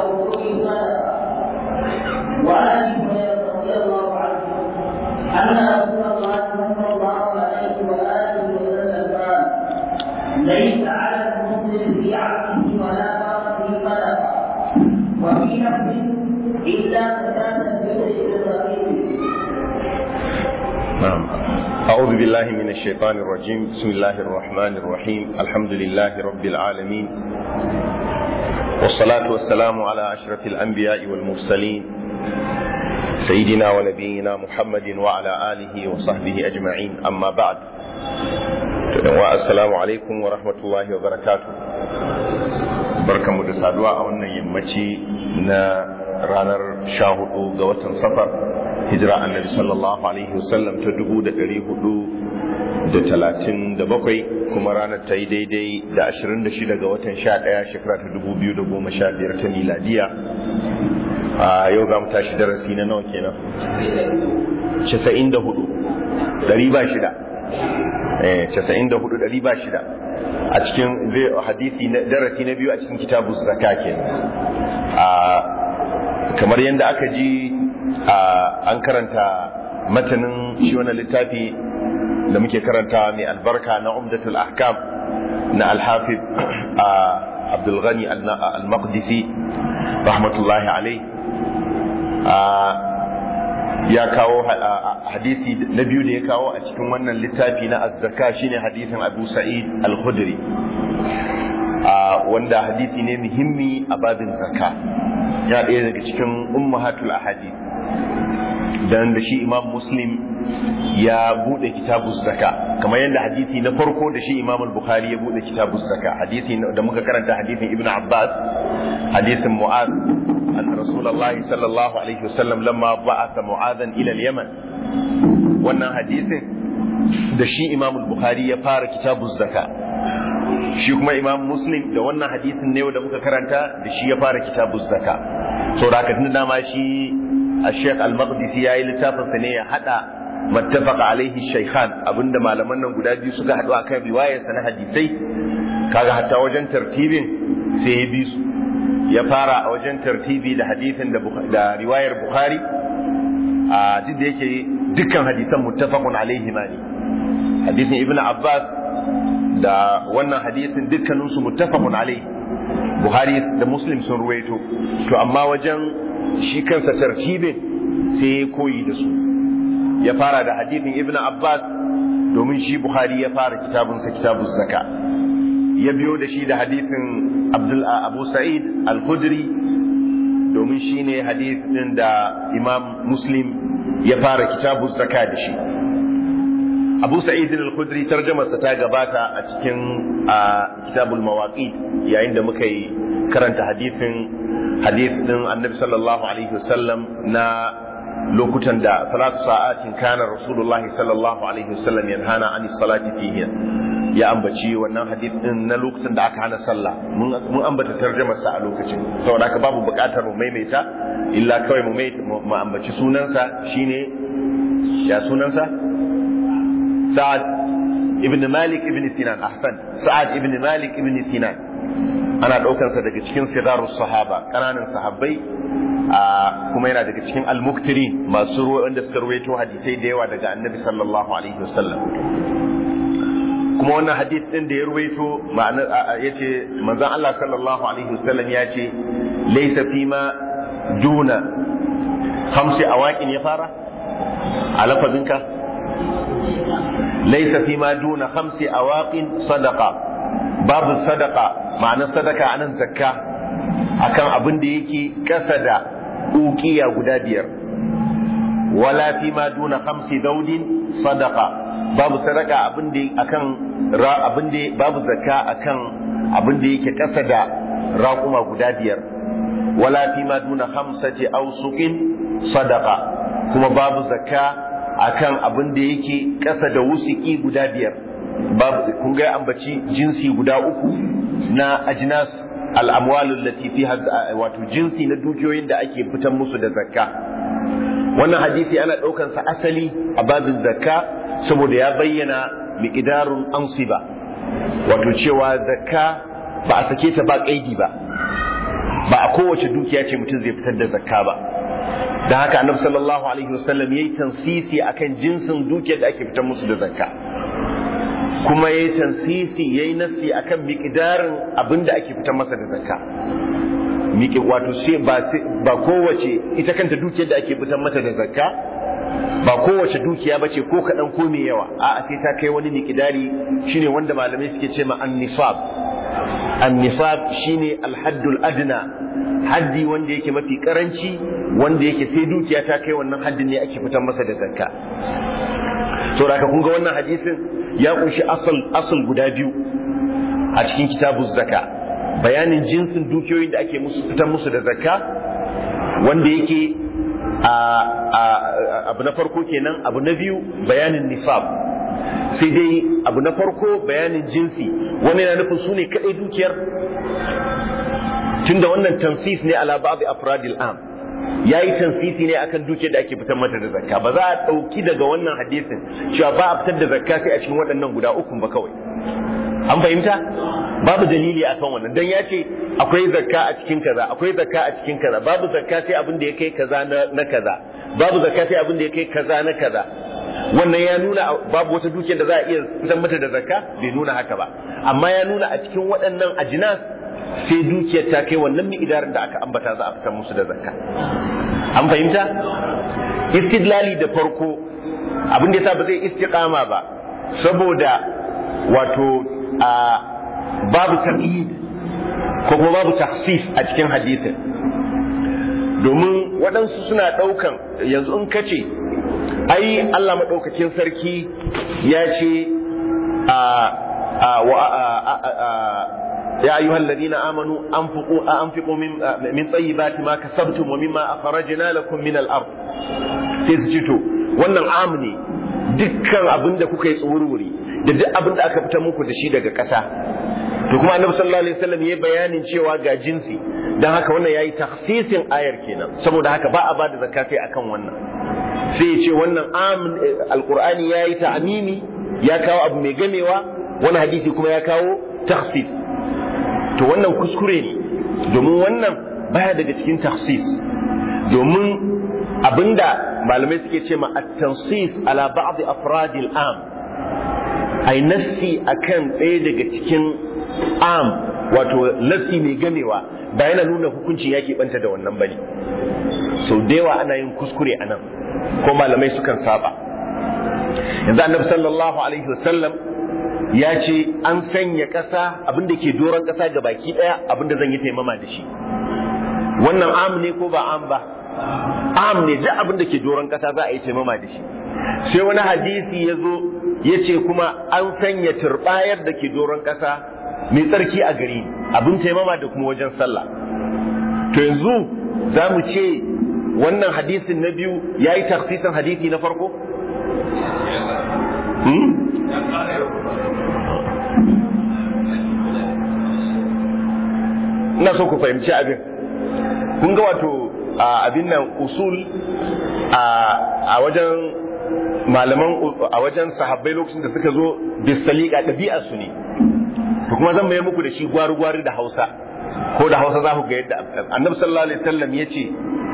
أو سوء وعن ابي هريره رضي الله عنه ان رسول الله صلى الله عليه واله وسلم قال ليس على المسلم في عبده ولا فرسه صدقه وفي نفسه الا زكاه الفطر الرقيق نعم أعوذ بالله من الشيطان الرجيم بسم الله الرحمن الرحيم الحمد لله رب العالمين والصلاة والسلام على أشرف الأنبياء والمرسلين سيدنا ونبينا محمد وعلى آله وصحبه أجمعين أما بعد السلام عليكم ورحمة الله وبركاته بركة مدسادوا أولا يمشي na ranar sha hudu ga watan safar hijira annabi sallallahu alaihi wasallam ta dubu da ɗari hudu da talatin da bakwai kuma ranar ta yi daidai da ashirin da shida ga watan sha ɗaya shekara ta dubu biyu da goma sha biyar ta miladiya a yau za mu tashi darasi na nawa kenan casa'in da hudu ɗari ba shida casa'in da hudu ɗari ba shida a cikin hadisi darasi na biyu a cikin kitabu zaka kenan kamar yadda aka ji an karanta matanin shi wani littafi da muke karanta mai albarka na umdatul ahkam na alhafiz abdulghani al-maqdisi rahmatullahi alai ya kawo hadisi na biyu da ya kawo a cikin wannan littafi na azzaka shine hadisin abu sa'id al-khudri wanda hadisi ne muhimmi a babin zakka ya ɗaya daga cikin ummahatul ahadi dan da shi imam muslim ya bude kitabu zaka kamar yadda hadisi na farko da shi imam al-bukhari ya bude kitabu zaka hadisi da muka karanta hadisin ibnu abbas hadisin mu'az an rasulullahi sallallahu alaihi wasallam lamma ba'atha mu'adhan ila al-yaman wannan hadisin da shi imam al-bukhari ya fara kitabu zaka shi kuma imam muslim da wannan hadisin ne da muka karanta da shi ya fara kitabu zaka so da tun dama shi a sheikh al-maqdisi ya yi littafinsa ne ya hada mattafaqa alaihi shaykhan abinda malaman nan guda biyu suka haɗu akan riwayarsa na hadisai kaga hatta wajen tartibin sai ya bi su ya fara a wajen tartibi da hadisin da riwayar bukhari a duk da yake dukkan hadisan muttafaqun alaihi ma ne hadisin ibnu abbas da wannan hadisin dukkaninsu muttafaqun alai Buhari da Muslim sun ruwaito to amma wajen shi kansa tartibin sai ya koyi da su ya fara da hadisin Ibn Abbas domin shi Buhari ya fara kitabunsa kitabun zaka ya biyo da shi da hadisin Abdul Abu Sa'id Al-Khudri domin shi ne hadisin da Imam Muslim ya fara kitabun zaka da shi abu sa'id al-khudri tarjamarsa ta gabata a cikin kitabul mawaqit yayin da muka yi karanta hadisin hadisin annabi sallallahu alaihi wasallam na lokutan da salatu sa'atin kana rasulullah sallallahu alaihi wasallam yanhana anis salati fihi ya ambaci wannan hadisin na lokacin da aka hana sallah mun ambata tarjamarsa a lokacin saboda haka babu buƙatar mu maimaita illa kawai mu ambaci sunansa shine ya sunansa سعد ابن مالك ابن سنان أحسن سعد ابن مالك ابن سنان أنا ɗaukan sa daga cikin sigarus sahaba ƙananan sahabbai kuma yana daga cikin almuktiri masu ruwa wanda suka ruwaito hadisai da yawa daga annabi sallallahu alaihi wasallam kuma wannan hadis din da ya ruwaito ma'ana yace manzon Allah sallallahu alaihi wasallam ya ce laysa fima duna khamsi awaqin ya fara a lafazinka ليس فيما دون خمس أواق صدقة باب الصدقة معنى الصدقة عن الزكاة akan abin da yake kasa da ukiya guda biyar wala fi ma duna khamsi daudin sadaqa babu sadaka abin da akan abin da babu zakka akan abin da yake kasa da raƙuma guda biyar wala fi ma duna khamsati awsuqin sadaqa kuma babu zakka akan abin da yake ƙasa da wusiki guda biyar babu kun ga ambaci jinsi guda uku na ajnas al'amwalul lati fi wato jinsi na dukiyoyin da ake fitan musu da zakka wannan hadisi ana ɗaukan sa asali a babin zakka saboda ya bayyana miqdarun ansiba wato cewa zakka ba a sake ta ba kaidi ba ba a kowace dukiya ce mutum zai fitar da zakka ba da haka annabi sallallahu alaihi wasallam yayi tansisi akan jinsin dukiyar da ake fitar musu da zakka kuma yayi tansisi yayi nasi akan miqdarin abin da ake fitar masa da zakka miƙe wato sai ba ba kowace ita kanta dukiyar da ake fitar mata da zakka ba kowace dukiya bace ko kaɗan ko mai yawa a'a sai ta kai wani miqdari shine wanda malamai suke ce ma an-nisab an-nisab shine al-haddul adna haddi wanda yake mafi karanci wanda yake sai dukiya ta kai wannan haddin ne ake fitar masa da zakka saboda kun ga wannan hadisin ya kunshi asal asal guda biyu a cikin kitabuz zakka bayanin jinsin dukiyoyin da ake musu fitar musu da zakka wanda yake abu na farko kenan abu na biyu bayanin nisab sai dai abu na farko bayanin jinsi wani yana nufin su ne kaɗai dukiyar tunda wannan tansis ne ala ba'd afradil am yayi tansisi ne akan dukiyar da ake fitar mata da zakka ba za a ɗauki daga wannan hadisin cewa ba a fitar da zakka sai a cikin waɗannan guda uku ba kawai an fahimta babu dalili akan wannan dan ya ce akwai zakka a cikin kaza akwai zakka a cikin kaza babu zakka sai abin da ya kai kaza na kaza babu zakka sai abin da ya kai kaza na kaza wannan ya nuna babu wata dukiyar da za a iya fitar mata da zakka bai nuna haka ba amma ya nuna a cikin waɗannan ajinas sai dukiyar ta kai wannan mi'idarin da aka ambata za a fitar musu da zakka an fahimta istidlali da farko abin da yasa ba zai istiqama ba saboda wato a babu taqyid ko kuma babu takhsis a cikin hadisin domin waɗansu suna ɗaukan yanzu in kace ai Allah maɗaukakin sarki ya ce يا أيها الذين آمنوا أنفقوا أنفقوا من من طيبات ما كسبتم ومما أخرجنا لكم من الأرض سيسجتوا wannan am ne dukkan abin da kuka yi tsururi da duk abin da aka fita muku da shi daga ƙasa to kuma annabi sallallahu alaihi wasallam ya bayanin cewa ga jinsi dan haka wannan yayi takhsisin ayar kenan saboda haka ba a ba da zakka sai akan wannan sai ya ce wannan am alqur'ani yayi ta'mimi ya kawo abu mai gamewa wani hadisi kuma ya kawo takhsis to wannan kuskure ne domin wannan baya daga cikin takhsis domin abinda malamai suke ce ma at-tansis ala ba'd afradil am ai nassi akan ɗaya daga cikin am wato nassi mai gamewa ba yana nuna hukuncin ya banta da wannan bane sau da yawa ana yin kuskure a nan ko malamai sukan saba yanzu annabi sallallahu alaihi wasallam ya ce an sanya ƙasa abinda ke doron ƙasa ga baki ɗaya abinda zan yi taimama da shi wannan am ne ko ba am ba am ne duk abinda ke doron ƙasa za a yi taimama da shi sai wani hadisi ya zo ya ce kuma an sanya turɓayar da ke doron ƙasa mai tsarki a gari abin taimama da kuma wajen sallah to yanzu za mu ce wannan hadisin na biyu ya yi taksisin hadisi na farko? ina so ku fahimci abin kun ga wato abin nan usul a wajen malaman a wajen sahabbai lokacin da suka zo bisalika ɗabi'ar su ne to kuma zan mayar muku da shi gwari-gwari da hausa ko da hausa za ku ga yadda annabi sallallahu alaihi wasallam ya ce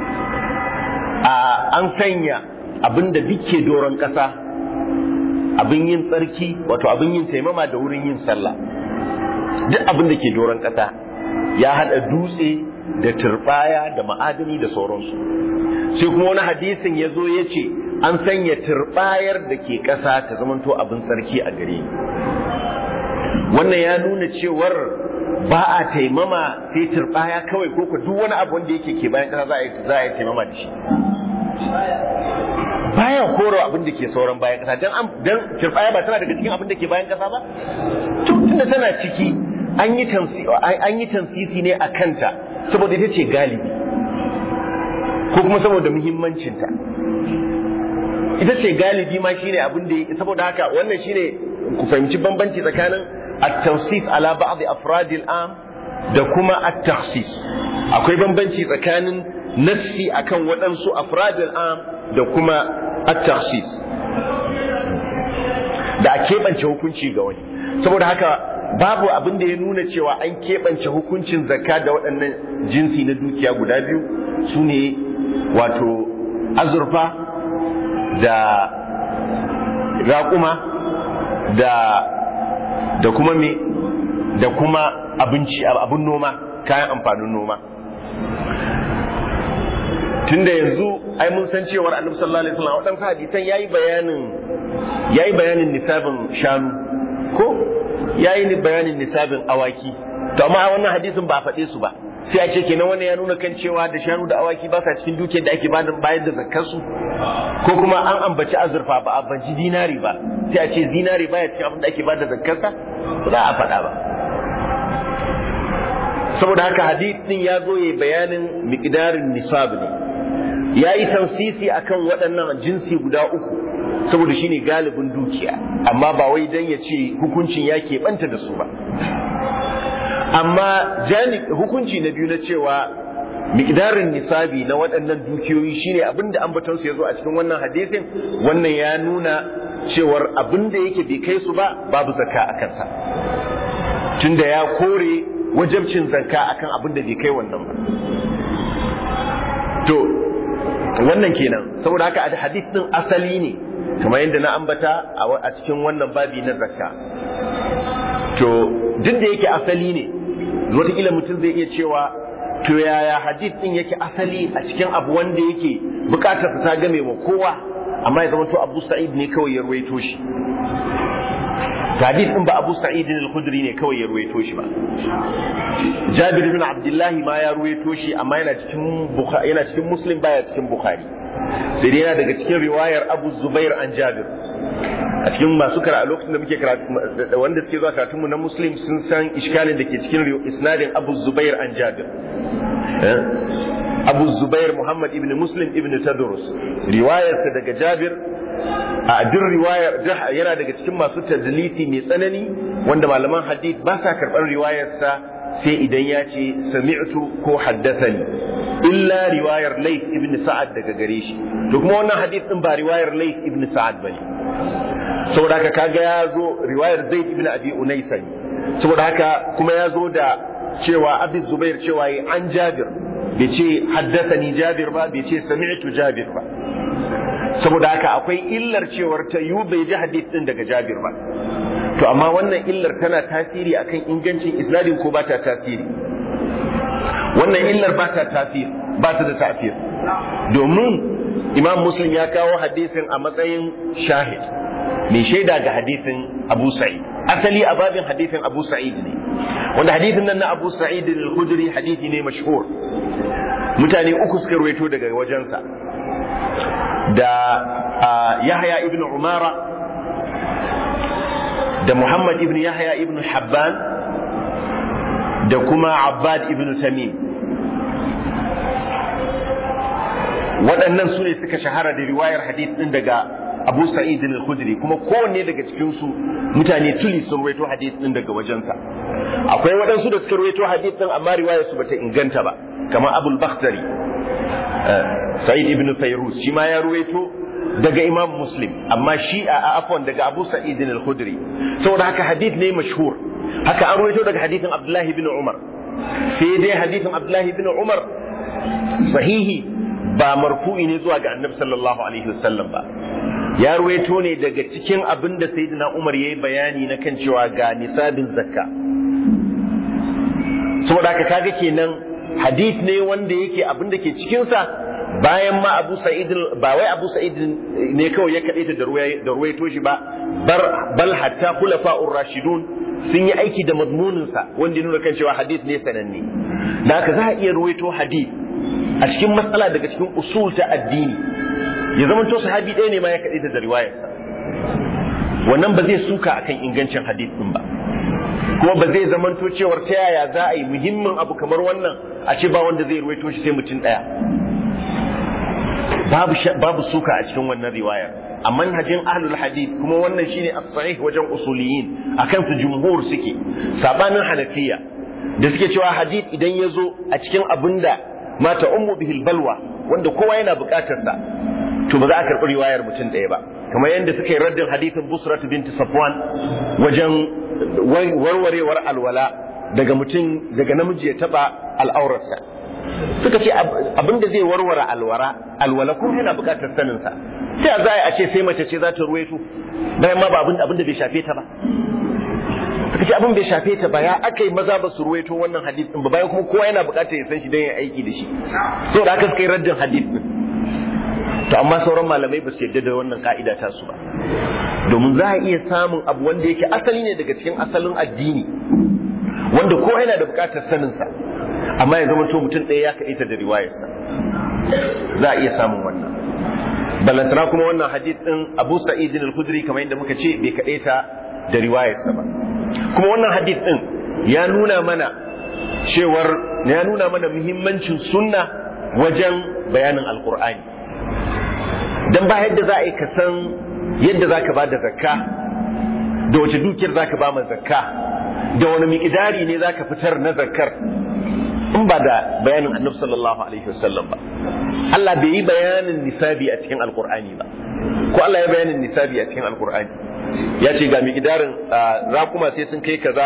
an sanya abin da duke doron ƙasa abin yin tsarki wato abin yin taimama da wurin yin sallah duk abin da ke doron ƙasa ya haɗa dutse da turbaya da ma'adani da sauransu sai kuma wani hadisin ya zo ya ce an sanya turbayar da ke ƙasa ta zamanto abin tsarki a gare ni wannan ya nuna cewar ba a taimama sai turbaya kawai ko ko duk wani abu wanda yake ke bayan ƙasa za a yi za a yi taimama da shi baya koro abin da ke sauran bayan ƙasa dan dan turbaya ba tana daga cikin abin da ke bayan ƙasa ba tunda tana ciki an yi an yi tansisi ne a kanta saboda ita ce galibi ko kuma saboda muhimmancinta ita ce galibi ma shine abin da saboda haka wannan shine ku fahimci bambanci tsakanin at-tawsif ala ba'd afrad al-am da kuma at-takhsis akwai bambanci tsakanin nassi akan waɗansu afrad al-am da kuma at-takhsis da a keɓance hukunci ga wani saboda haka babu abin da ya nuna cewa an keɓance hukuncin zakka da waɗannan jinsi na dukiya guda biyu su ne wato azurfa da raƙuma da da kuma me da kuma abinci abin noma kayan amfanin noma tunda yanzu ai mun san cewar annabi sallallahu alaihi wasallam wadansu hadisan yayi bayanin yayi bayanin nisabin shanu ko yayi bayanin nisabin awaki to amma wannan hadisin ba a faɗe su ba sai a ce kenan wannan ya nuna kan cewa da shanu da awaki ba sa cikin dukiyar da ake bayar da zakkar su ko kuma an ambaci azurfa ba a ambaci dinari ba sai a ce dinari baya cikin abin da ake bayar da zakkar sa ba za a faɗa ba saboda haka hadith din ya zo yayi bayanin miqdarin nisab ne yayi tansisi akan waɗannan jinsi guda uku saboda shine galibin dukiya amma ba wai dan ya ce hukuncin ya keɓanta da su ba amma hukunci na biyu na cewa miqdarin nisabi na waɗannan dukiyoyi shine abinda ambaton su yazo a cikin wannan hadisin wannan ya nuna cewar abinda yake bai kai su ba babu zakka a kansa tunda ya kore wajabcin zakka akan abin da bai kai wannan ba to wannan kenan saboda haka hadith din asali ne kamar yadda na ambata a cikin wannan babi na zakka to duk da yake asali ne wataƙila mutum zai iya cewa to yaya hadith din yake asali a cikin abu wanda yake bukatarsa ta game wa kowa amma ya zama to abu sa'id ne kawai ya ruwaito shi hadith din ba Abu Sa'id al-Khudri ne kawai ya ruwaito shi ba Jabir ibn Abdullah ma ya ruwaito shi amma yana cikin Bukhari yana cikin Muslim baya cikin Bukhari sai dai yana daga cikin riwayar Abu Zubair an Jabir a cikin masu kara a lokacin da muke karatu wanda suke zuwa karatun mu na Muslim sun san iskalin da ke cikin isnadin Abu Zubair an Jabir Abu Zubair Muhammad ibn Muslim ibn Tadrus riwayarsa daga Jabir a duk riwayar yana daga cikin masu tadlisi mai tsanani wanda malaman hadith ba sa karɓar riwayarsa sai idan ya ce sami'tu ko haddathani illa riwayar Layth ibn Sa'ad daga gare shi to kuma wannan hadith din ba riwayar Layth ibn Sa'ad bane saboda haka kaga ya zo riwayar Zaid ibn Abi Unaysa ne saboda haka kuma ya zo da cewa Abi Zubair cewa an Jabir bai ce haddathani Jabir ba bai ce sami'tu Jabir ba saboda haka akwai illar cewar ta yu bai ji hadith din daga Jabir ba to amma wannan illar tana tasiri akan ingancin isnadin ko ba ta tasiri wannan illar ba ta tasir ba ta da tafir domin Imam Muslim ya kawo hadisin a matsayin shahid mai shaida ga hadisin Abu Sa'id asali a babin hadisin Abu Sa'id ne wanda hadisin nan na Abu Sa'id al-Khudri hadisi ne mashhur mutane uku suka ruwaito daga wajensa da Yahya ibn Umara da Muhammad ibn Yahya ibn Habban da kuma Abbad ibn Tamim waɗannan su ne suka shahara da riwayar hadith ɗin daga Abu Sa'id al-Khudri kuma kowanne daga cikin su mutane tuli sun ruwaito hadith ɗin daga wajensa akwai waɗansu da suka ruwaito hadith ɗin amma riwayar su bata inganta ba kamar Abul Bakhtari Sa'id ibn Fayruz shi ma ya ruwaito daga Imam Muslim amma shi a afwan daga Abu Sa'id al-Khudri saboda haka hadith ne mashhur haka an ruwaito daga hadithin Abdullah ibn Umar sai dai hadithin Abdullah ibn Umar sahihi ba marfu'i ne zuwa ga Annabi sallallahu alaihi wasallam ba ya ruwaito ne daga cikin abin da Sayyidina Umar yayi bayani na kan cewa ga nisabin zakka saboda haka kaga kenan hadith ne wanda yake abin da ke cikinsa bayan ma Abu Sa'id ba wai Abu Sa'id ne kawai ya kade ta da ruwaito shi ba bal hatta khulafa'ur rashidun sun yi aiki da madmunin sa wanda ya nuna kan cewa hadith ne sananne da haka za a iya ruwaito hadith a cikin matsala daga cikin usul ta addini ya zama to sahabi ɗaya ne ma ya kade ta da riwayarsa wannan ba zai suka akan ingancin hadith din ba kuma ba zai zamanto cewar ta yaya za a yi muhimmin abu kamar wannan a ce ba wanda zai ruwaito shi sai mutum ɗaya babu babu suka a cikin wannan riwayar a manhajin ahlul hadith kuma wannan shine as-sahih wajen usuliyin akan su jumhur suke sabanin hanafiya da suke cewa hadith idan ya zo a cikin abinda mata ummu bihil balwa wanda kowa yana buƙatar sa to ba za a karɓi riwayar mutum ɗaya ba kamar yadda suka yi raddin hadithin busrat binti safwan wajen warwarewar alwala daga mutum daga namiji ya taba al'aurarsa suka ce abin da zai warware alwara alwala kuma yana bukatar sanin sa sai a za a ce sai mace ce za ta ruwaito bayan ma ba abin da bai shafe ta ba suka ce abin bai shafe ta ba ya aka yi maza ba su ruwaito wannan hadith din ba bayan kuma kowa yana bukatar ya san shi don ya aiki da shi so da aka suka yi raddin hadith din to amma sauran malamai ba su yarda da wannan ka'ida ta su ba domin za a iya samun abu wanda yake asali ne daga cikin asalin addini wanda kowa yana da bukatar sanin sa amma ya zama to mutum ɗaya ya kaɗaita da riwayarsa za a iya samun wannan balantana kuma wannan hadith din Abu Sa'id al-Khudri kamar yadda muka ce bai kaɗaita da riwayarsa ba kuma wannan hadith din ya nuna mana cewar ya nuna mana muhimmancin sunna wajen bayanin alkur'ani dan ba yadda za a yi ka san yadda za ka ba da zakka da wace dukiyar za ka ba ma zakka da wani miƙidari ne za ka fitar na zakkar in ba da bayanin annabi sallallahu alaihi wasallam ba Allah bai yi bayanin nisabi a cikin alkur'ani ba ko Allah ya bayanin nisabi a cikin alkur'ani ya ce ga miƙidarin rakuma sai sun kai kaza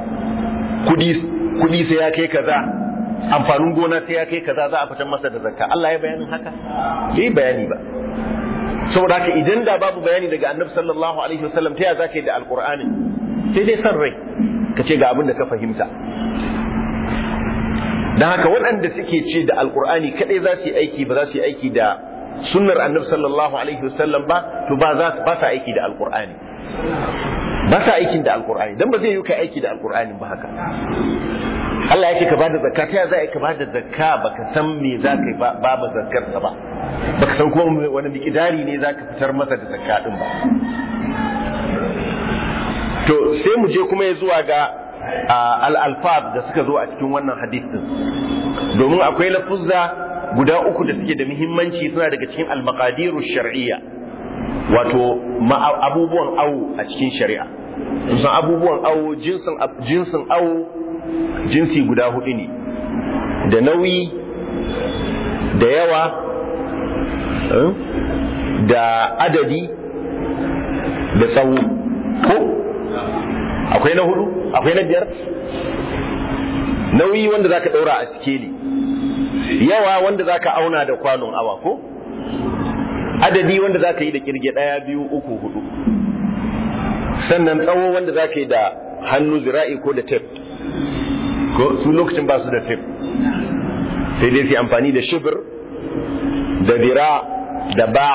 kudi sai ya kai kaza amfanin gona sai ya kai kaza za a fitar masa da zakka Allah ya bayanin haka bai yi bayani ba saboda haka idan da babu bayani daga annabi sallallahu alaihi wasallam ta ya za ka yi da alkur'ani sai dai san rai ka ce ga abin da ka fahimta don haka waɗanda suke ce da alkur'ani kaɗai za su yi aiki ba za su yi aiki da sunnar annabi sallallahu alaihi wasallam ba to ba za ba sa aiki da alkur'ani ba sa aikin da alkur'ani dan ba zai yi kai aiki da alkur'ani ba haka Allah ya ce ka bada zakka ta za ka bada zakka baka san me za ka ba ba zakkar ka ba baka san kuma wani miƙidari ne za ka fitar masa da zakka din ba to sai mu je kuma ya zuwa ga al-alfaz da suka zo a cikin wannan hadith din domin akwai lafuzza guda uku da suke da muhimmanci suna daga cikin al-maqadiru shar'iyya wato abubuwan awo a cikin shari'a san abubuwan awo jinsin jinsin awo jinsi guda hudu ne da nauyi da yawa da adadi da tsawo ko akwai na hudu akwai na biyar nauyi wanda zaka daura a sikeli yawa wanda zaka auna da kwanon awa ko adadi wanda zaka yi da kirge daya biyu uku hudu sannan tsawo wanda zaka yi da hannu zira'i ko da tef ko su lokacin ba su da tef sai dai su amfani da shibir da dira da ba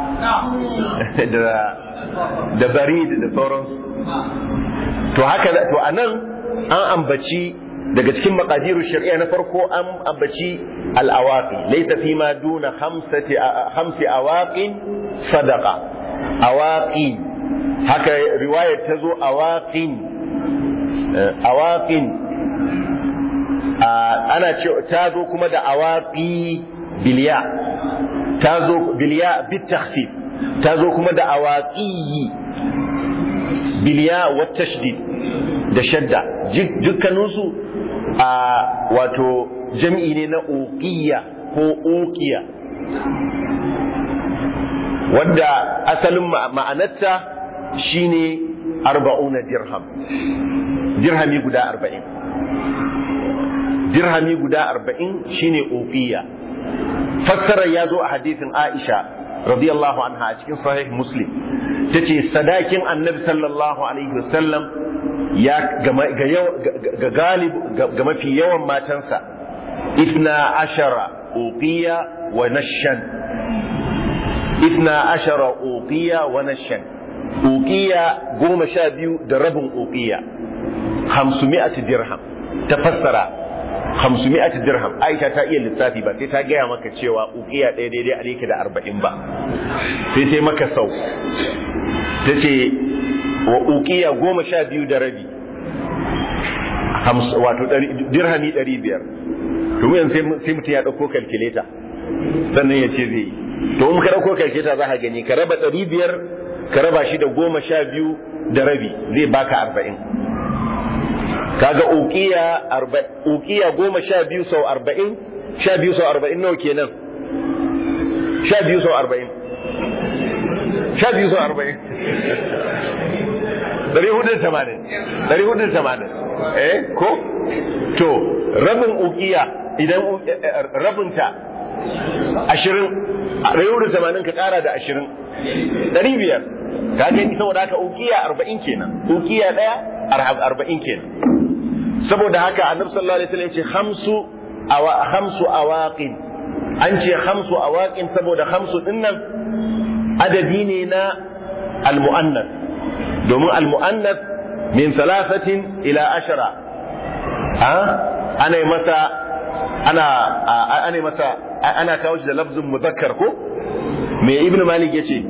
da barid da sauransu to haka to anan an ambaci daga cikin maqadiru shari'a na farko an ambaci al-awaqi laysa fi ma duna khamsati khamsi awaqin sadaqa awaqi haka riwayar ta zo awaqin awaqin ana ce ta zo kuma da awaqi biliya ta zo biliya bit takhfif ta zo kuma da awaqi biliya wa tashdid da shadda dukkaninsu a wato jam'i ne na uqiya ko uqiya wanda asalin ma'anarta shine arba'una dirham dirhami guda arba'in dirhami guda arba'in shine uqiya fassarar ya zo a hadisin aisha radiyallahu anha a cikin sahih muslim ta ce sadakin annabi sallallahu alaihi wasallam ya ga galib ga mafi yawan matansa ifna ashara uqiya wa nashan ifna ashara uqiya wa nashan uqiya goma sha biyu da rabin uqiya hamsumi'at dirham ta fassara hamsumi'at dirham aisha ta iya lissafi ba sai ta gaya maka cewa uqiya ɗaya daidai a yake da arba'in ba sai sai maka sau ta ce wa uqiya goma sha biyu da rabi wato dirhami ɗari biyar domin sai mutum ya ɗauko kalkuleta sannan ya ce zai yi to in ka ɗauko kalkuleta za ka gani ka raba ɗari biyar ka raba shi da goma sha biyu da rabi zai baka arba'in kaga uqiya uqiya goma sha biyu sau arba'in sha biyu sau arba'in nawa kenan sha biyu sau arba'in sha biyu sau arba'in ɗari hudu da tamanin ɗari hudu da tamanin eh ko to rabin ukiya idan rabinta ashirin ɗari hudu da tamanin ka ƙara da ashirin ɗari biyar ka gani saboda haka ukiya arba'in kenan ukiya ɗaya arba'in kenan saboda haka annabi sallallahu alaihi wasallam ya ce hamsu awa hamsu awaqin an ce hamsu awaqin saboda hamsu dinnan adadi ne na almu'annas domin almu'annas min thalathatin ila ashara ha ana yi masa ana ana yi masa ana kawo shi da lafzin muzakkar ko me ibnu malik yace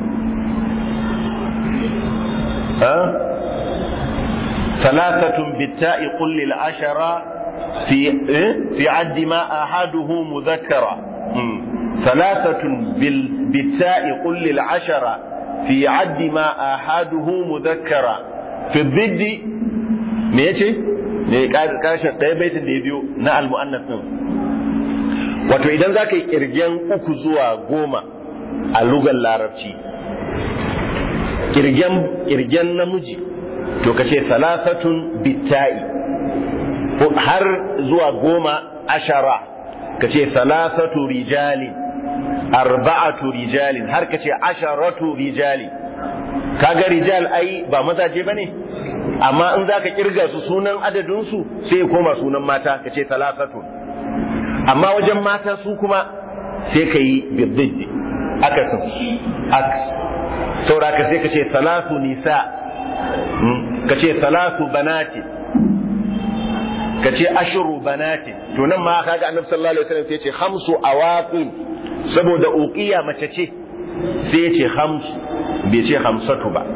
ha thalathatun bitta'i qul lil ashara fi fi addi ma ahaduhu muzakkara ثلاثة بالتاء قل للعشرة في عد ما آحاده مذكرا في الضد me yace ne kashin ɗaya baitin da ya biyo na almu'annas din wato idan za ka yi kirgen uku zuwa goma a lugar larabci kirgen kirgen namiji to ka ce salasatun bitta'i har zuwa goma ashara ka ce salasatu rijalin arba'atu rijalin har ka ce asharatu rijali kaga rijal ai ba mazaje bane amma in zaka kirga su sunan adadin su sai ya koma sunan mata ka ce talatatu amma wajen mata su kuma sai ka yi biddiddi akasin aks saura ka sai ka ce salatu nisa ka ce salatu banati ka ce ashru banati to nan ma kaga annabi sallallahu alaihi wasallam sai ya ce khamsu awaqin saboda uqiya mace ce sai ya ce hamsu bai ce hamsatu ba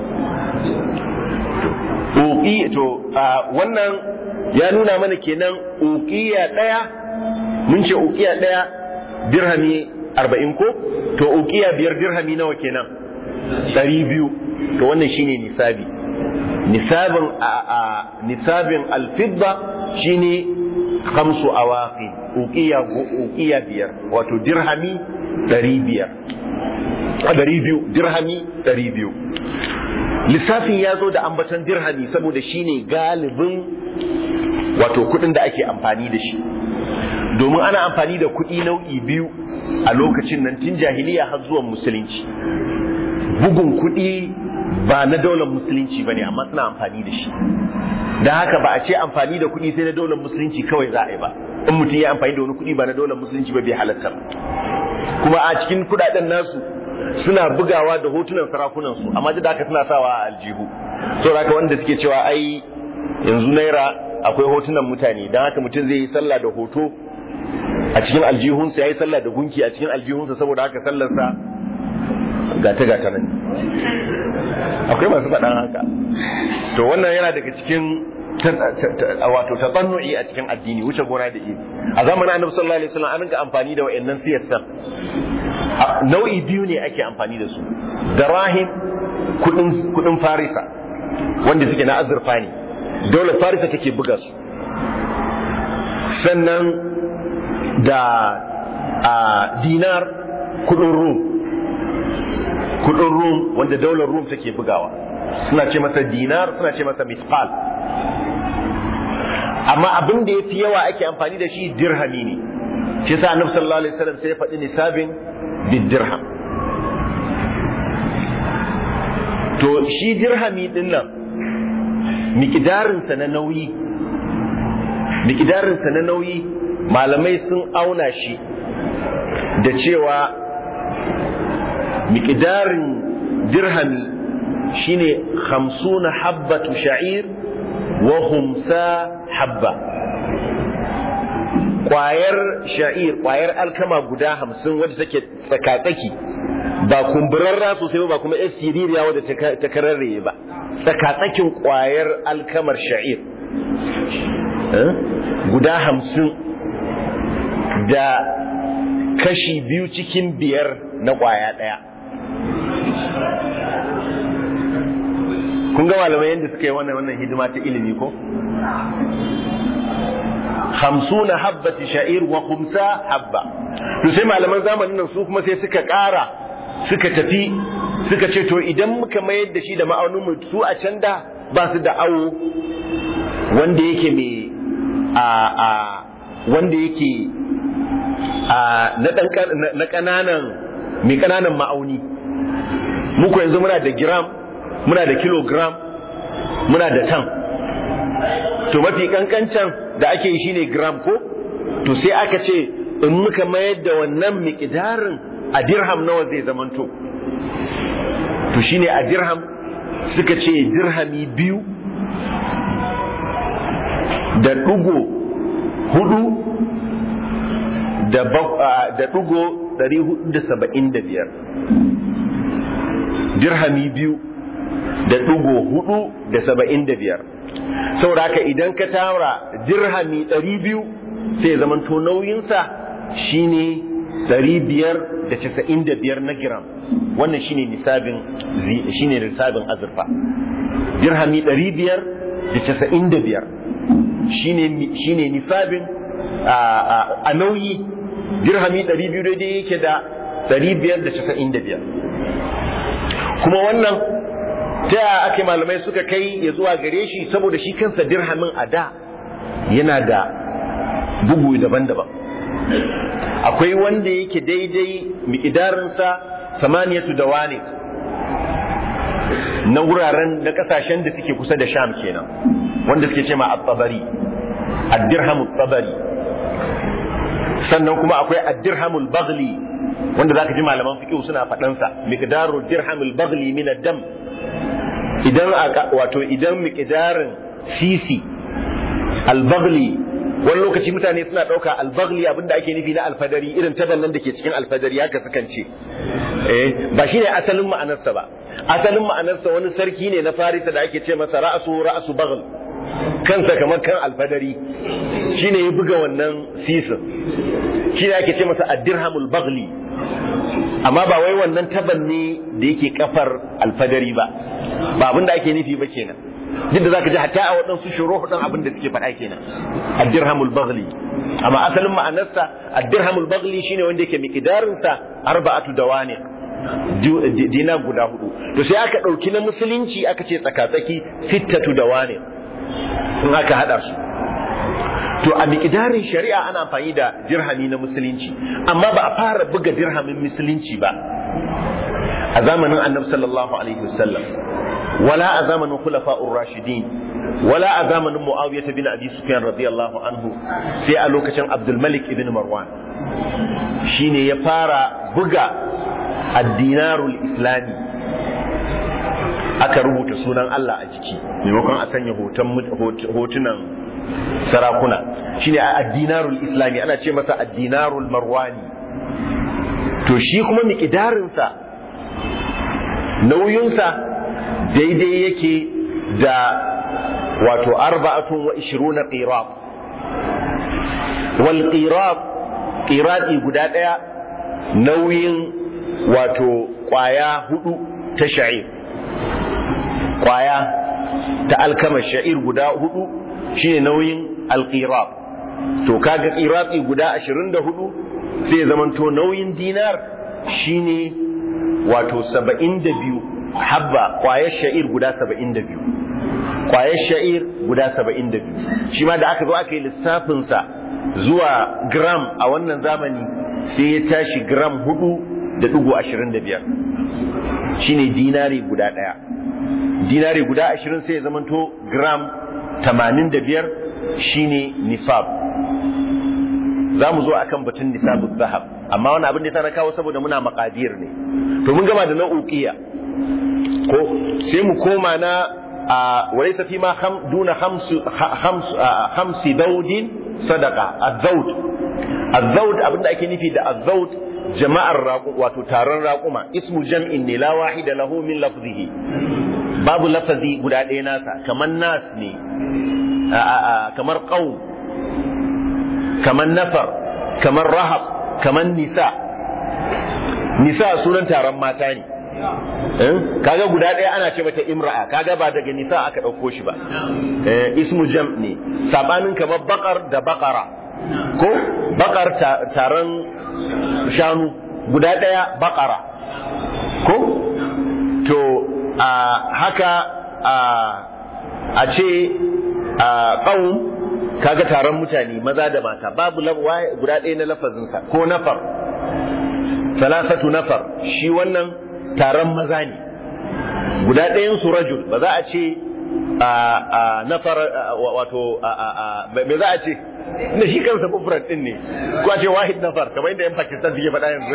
uqi to wannan ya nuna mana kenan uqiya daya mun ce uqiya daya dirhami arba'in ko to uqiya biyar dirhami nawa kenan ɗari biyu to wannan shine nisabi nisabin a nisabin alfidda shine khamsu awaqi uqiya uqiya biyar wato dirhami ɗari biyar ɗari biyu dirhami ɗari biyu lissafin ya zo da ambaton dirhami saboda shine galibin wato kuɗin da ake amfani da shi domin ana amfani da kuɗi nau'i biyu a lokacin nan tun jahiliya har zuwan musulunci bugun kuɗi ba na daular musulunci ba ne amma suna amfani da shi da haka ba a ce amfani da kuɗi sai na daular musulunci kawai za a yi ba in mutum ya amfani da wani kuɗi ba na daular musulunci ba bai halatta kuma a cikin kuɗaɗen nasu suna bugawa da hotunan sarakunan su amma da haka suna sawa a aljihu so haka wanda suke cewa ai yanzu naira akwai hotunan mutane don haka mutum zai yi sallah da hoto a cikin aljihunsa ya yi sallah da gunki a cikin aljihunsa saboda haka sallarsa gata gata nan akwai masu faɗan haka to wannan yana daga cikin wato tatsannu'i a cikin addini wuce gona da iri a zamanin annabi sallallahu alaihi wasallam an rinka amfani da wayannan siyasar nau'i biyu ne ake amfani da su darahim kudin kudin farisa wanda suke na azurfa ne dole farisa take buga su sannan da a dinar kudin rum kudin rum wanda daular rum take bugawa suna ce masa dinar suna ce masa mithqal amma abin da yafi yawa ake amfani da shi dirhami ne shi yasa annabi sallallahu alaihi wasallam sai ya faɗi nisabin bidirham to shi dirhami din nan mikidarinsa na nauyi mikidarinsa na nauyi malamai sun auna shi da cewa mikidarin dirhami shine hamsuna habbatu sha'ir wa humsa habba kwayar sha'ir kwayar alkama guda hamsin wadda take tsakatsaki ba kumburarra sosai ba kuma yar siririya wadda ta kararraye ba tsakatsakin kwayar alkamar sha'ir guda hamsin da kashi biyu cikin biyar na kwaya ɗaya kun ga malamai yadda suka yi wannan wannan hidima ta ilimi ko hamsuna habbati sha'ir wa khumsa habba to sai malaman zamanin nan su kuma sai suka ƙara suka tafi suka ce to idan muka mayar da shi da ma'aunin mu su a can da ba su da awo wanda yake mai a a wanda yake a na dan na kananan mai kananan ma'auni muku yanzu muna da gram muna da kilogram muna da tan to mafi kankancan da ake yi shine gram ko to sai aka ce in muka mayar da wannan miƙidarin a dirham nawa zai zamanto to shine a dirham suka ce dirhami biyu da ɗugo hudu da ɗugo ɗari hudu da saba'in da biyar dirhami biyu da ɗugo hudu da saba'in da biyar saboda haka idan ka tara dirhami ɗari biyu sai zamanto nauyinsa shine ɗari biyar da casa'in da biyar na giram wannan shine nisabin shine nisabin azurfa dirhami ɗari biyar da casa'in da biyar shine nisabin a nauyi dirhami ɗari biyu daidai yake da ɗari biyar da casa'in da biyar kuma wannan ta yaya ake malamai suka kai ya zuwa gare shi saboda shi kansa dirhamin a da yana da bugu daban-daban akwai wanda yake daidai miƙidarinsa samaniyatu da wane na wuraren da kasashen da suke kusa da sham kenan wanda suke ce ma at-tabari ad-dirham at-tabari sannan kuma akwai ad-dirhamul baghli wanda zaka ji malaman fiqh suna faɗan sa miqdaru dirhamul baghli min ad-dam idan wato idan miqdarin sisi al-baghli wani lokaci mutane suna ɗauka albagli abinda ake nufi na alfadari irin taban nan da ke cikin alfadari haka sukan ce eh ba shi ne asalin ma'anarsa ba asalin ma'anarsa wani sarki ne na farisa da ake ce masa ra'asu ra'asu bagl kansa kamar kan alfadari shine ya buga wannan sisin shi ne ake ce masa addirhamul bagli amma ba wai wannan taban ne da yake kafar alfadari ba ba abinda ake nufi ba kenan duk da zaka ji hatta a waɗansu shuruh ɗin abin da suke faɗa kenan ad-dirhamul baghli amma asalin ma'anarsa ad-dirhamul baghli shine wanda yake miqdarin sa arba'atu dawani dina guda hudu to sai aka ɗauki na musulunci aka ce tsakatsaki sittatu dawani in aka hada su to a miqdarin shari'a ana amfani da dirhami na musulunci amma ba a fara buga dirhamin musulunci ba a zamanin annabi sallallahu alaihi wasallam ولا أزامن خلفاء الراشدين ولا أزامن معاوية بن أبي سفيان رضي الله عنه سيألوك كان عبد الملك بن مروان شيني يفارا بقى الدينار الإسلامي aka rubuta sunan Allah a jiki maimakon a sanya hotunan sarakuna shine a addinarul islami ana ce masa addinarul marwani to shi kuma miƙidarinsa nauyinsa daidai yake da wato arba'atun wa ishiruna qirab wal qirab qiradi guda daya nauyin wato kwaya hudu ta sha'ir kwaya ta alkama sha'ir guda hudu shine nauyin alqirab to kaga qiradi guda 24 sai zamanto nauyin dinar shine wato 72 habba kwayar sha'ir guda saba'in da biyu kwayar sha'ir guda saba'in da biyu shi ma da aka zo aka yi lissafinsa zuwa gram a wannan zamani sai ya tashi gram hudu da dugu ashirin da biyar shi ne dinari guda ɗaya dinari guda ashirin sai ya zamanto gram tamanin da biyar shi ne nisab za mu zo akan batun nisabun zahab amma wani abin da ta na kawo saboda muna makadir ne to mun gama da nau'ukiya ko sai mu koma na walaysa fi ma duna hamsi daudin sadaka azzaud azzaud abinda ake nufi da azzaud jama'ar wato taron raƙuma ismu jam'in ne la wahida lahu min lafzihi babu lafazi guda ɗaya nasa kamar nas ne kamar qaum kamar nafar kamar rahab kamar nisa nisa sunan taron mata ne kaga guda ɗaya ana ce mata imra'a kaga ba daga nisa aka ɗauko shi ba ismu jam ne sabanin kamar bakar da bakara ko bakar taron shanu guda ɗaya bakara ko to a haka a a ce a qaum kaga taron mutane maza da mata babu guda ɗaya na lafazinsa ko nafar salasatu nafar shi wannan taron maza ne guda ɗayan su rajul ba za a ce a nafar wato me za a ce na shi kansa mufrad din ne ko a ce wahid nafar kamar inda yan Pakistan suke faɗa yanzu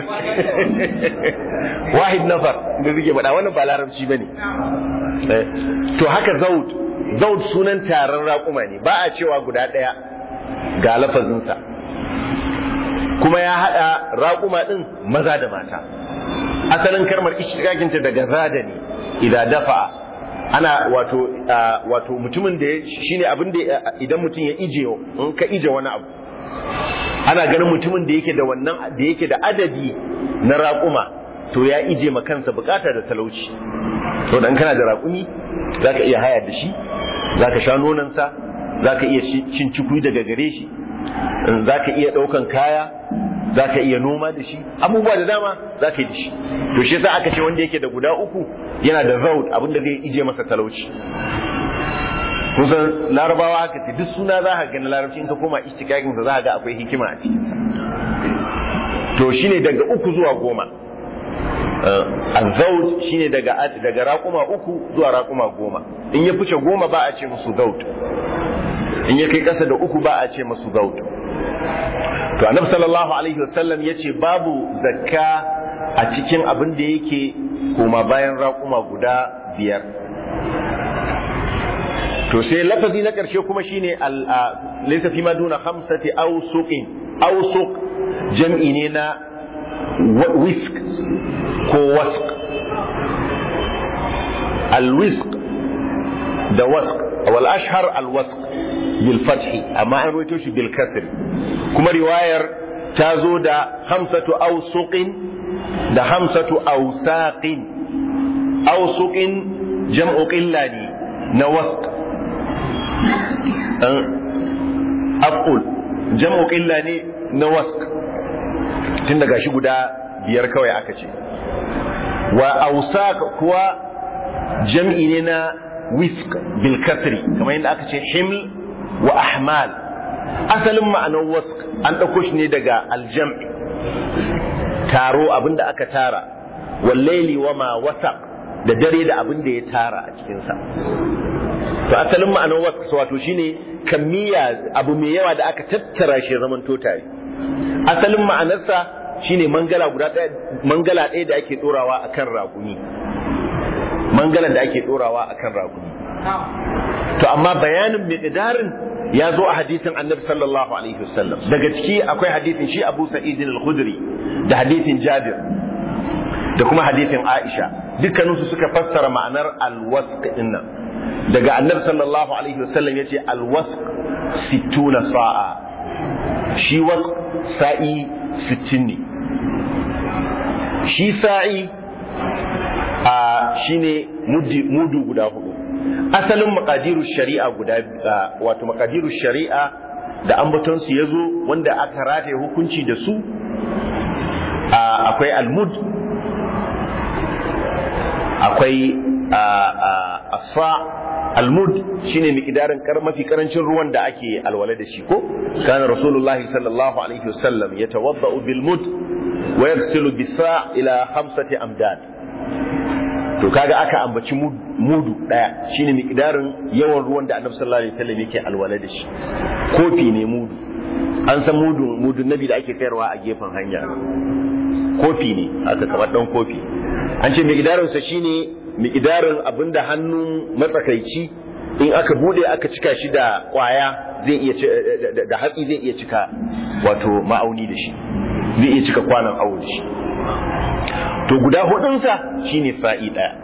wahid nafar da suke faɗa wannan ba larabci bane to haka zaud zaud sunan taron raƙuma ne ba a cewa guda ɗaya ga lafazinsa kuma ya haɗa raƙuma ɗin maza da mata asalin kalmar ishtiqaqinta daga zada ne idan dafa ana wato wato mutumin da shine abin da idan mutum ya ije in ka ije wani abu ana ganin mutumin da yake da wannan da yake da adadi na raƙuma to ya ije ma kansa bukata da talauci to dan kana da raƙumi zaka iya haya da shi zaka sha nonansa zaka iya cin cikui daga gare shi zaka iya ɗaukan kaya za ka iya noma da shi abubuwa da dama za ka yi da shi to shi yasa aka ce wanda yake da guda uku yana da zaud abinda zai ije masa talauci kusan larabawa haka ce duk suna za ka gani larabci in ka koma istikakin sa za ka ga akwai hikima a cikin sa to shine daga uku zuwa goma azaud shine daga daga raƙuma uku zuwa raƙuma goma in ya fice goma ba a ce musu zaud in ya kai ƙasa da uku ba a ce musu zaud to annabi sallallahu alaihi wasallam yace babu zakka a cikin abin da yake koma bayan raƙuma guda biyar to sai lafazi na ƙarshe kuma shine al laysa fi maduna khamsati awsuqin awsuq jam'i ne na wisk ko wask al wisk da wask wal ashhar al wask bil fathi amma an rawaito shi bil kasri kuma riwayar ta zo da hamsatu ausuqin da hamsatu ausaqin ausuqin jam'u qilla ne na wasq aqul jam'u qilla ne na wasq tun daga shi guda biyar kawai aka ce wa ausaq kuwa jam'i ne na wisk bil kasri kamar yadda aka ce himl wa ahmal asalin ma'anar wask an ɗauko shi ne daga aljam'i taro abinda aka tara wallaili wa ma wasa da dare da abin da ya tara a cikinsa to asalin ma'anar wask wato shine kammiya abu mai yawa da aka tattara shi zaman to tare asalin ma'anarsa shine mangala guda ɗaya mangala ɗaya da ake ɗorawa akan raƙumi mangalan da ake ɗorawa akan raƙumi to amma bayanin miqdarin ya zo a hadisin annabi sallallahu alaihi wasallam daga ciki akwai hadisin shi Abu Sa'id al-Khudri da hadisin Jabir da kuma hadisin Aisha dukkaninsu suka fassara ma'anar al-wasq dinnan daga annabi sallallahu alaihi wasallam yace al-wasq sittuna sa'a shi wasq sa'i 60 ne shi sa'i a shine mudu guda hudu asalin makadiru shari'a guda wato makadiru shari'a da ambatonsu ya zo wanda aka rataye hukunci da su akwai almud akwai asa almud shine miqdarin kar mafi karancin ruwan da ake alwala da shi ko kana rasulullahi sallallahu alaihi wasallam yatawaddau bil mud wa yaghsilu bisa ila khamsati amdad to kaga aka ambaci mudu daya shine miqdarin yawan ruwan da annabi sallallahu alaihi wasallam yake alwala da shi kofi ne mudu an san mudu mudun nabi da ake sayarwa a gefen hanya kofi ne aka kamar dan kofi an ce miqdarin sa shine miqdarin abinda hannun matsakaici in aka bude aka cika shi da kwaya zai iya da hatsi zai iya cika wato ma'auni da shi zai iya cika kwanan awo da shi to guda hudunsa shine sa'i ɗaya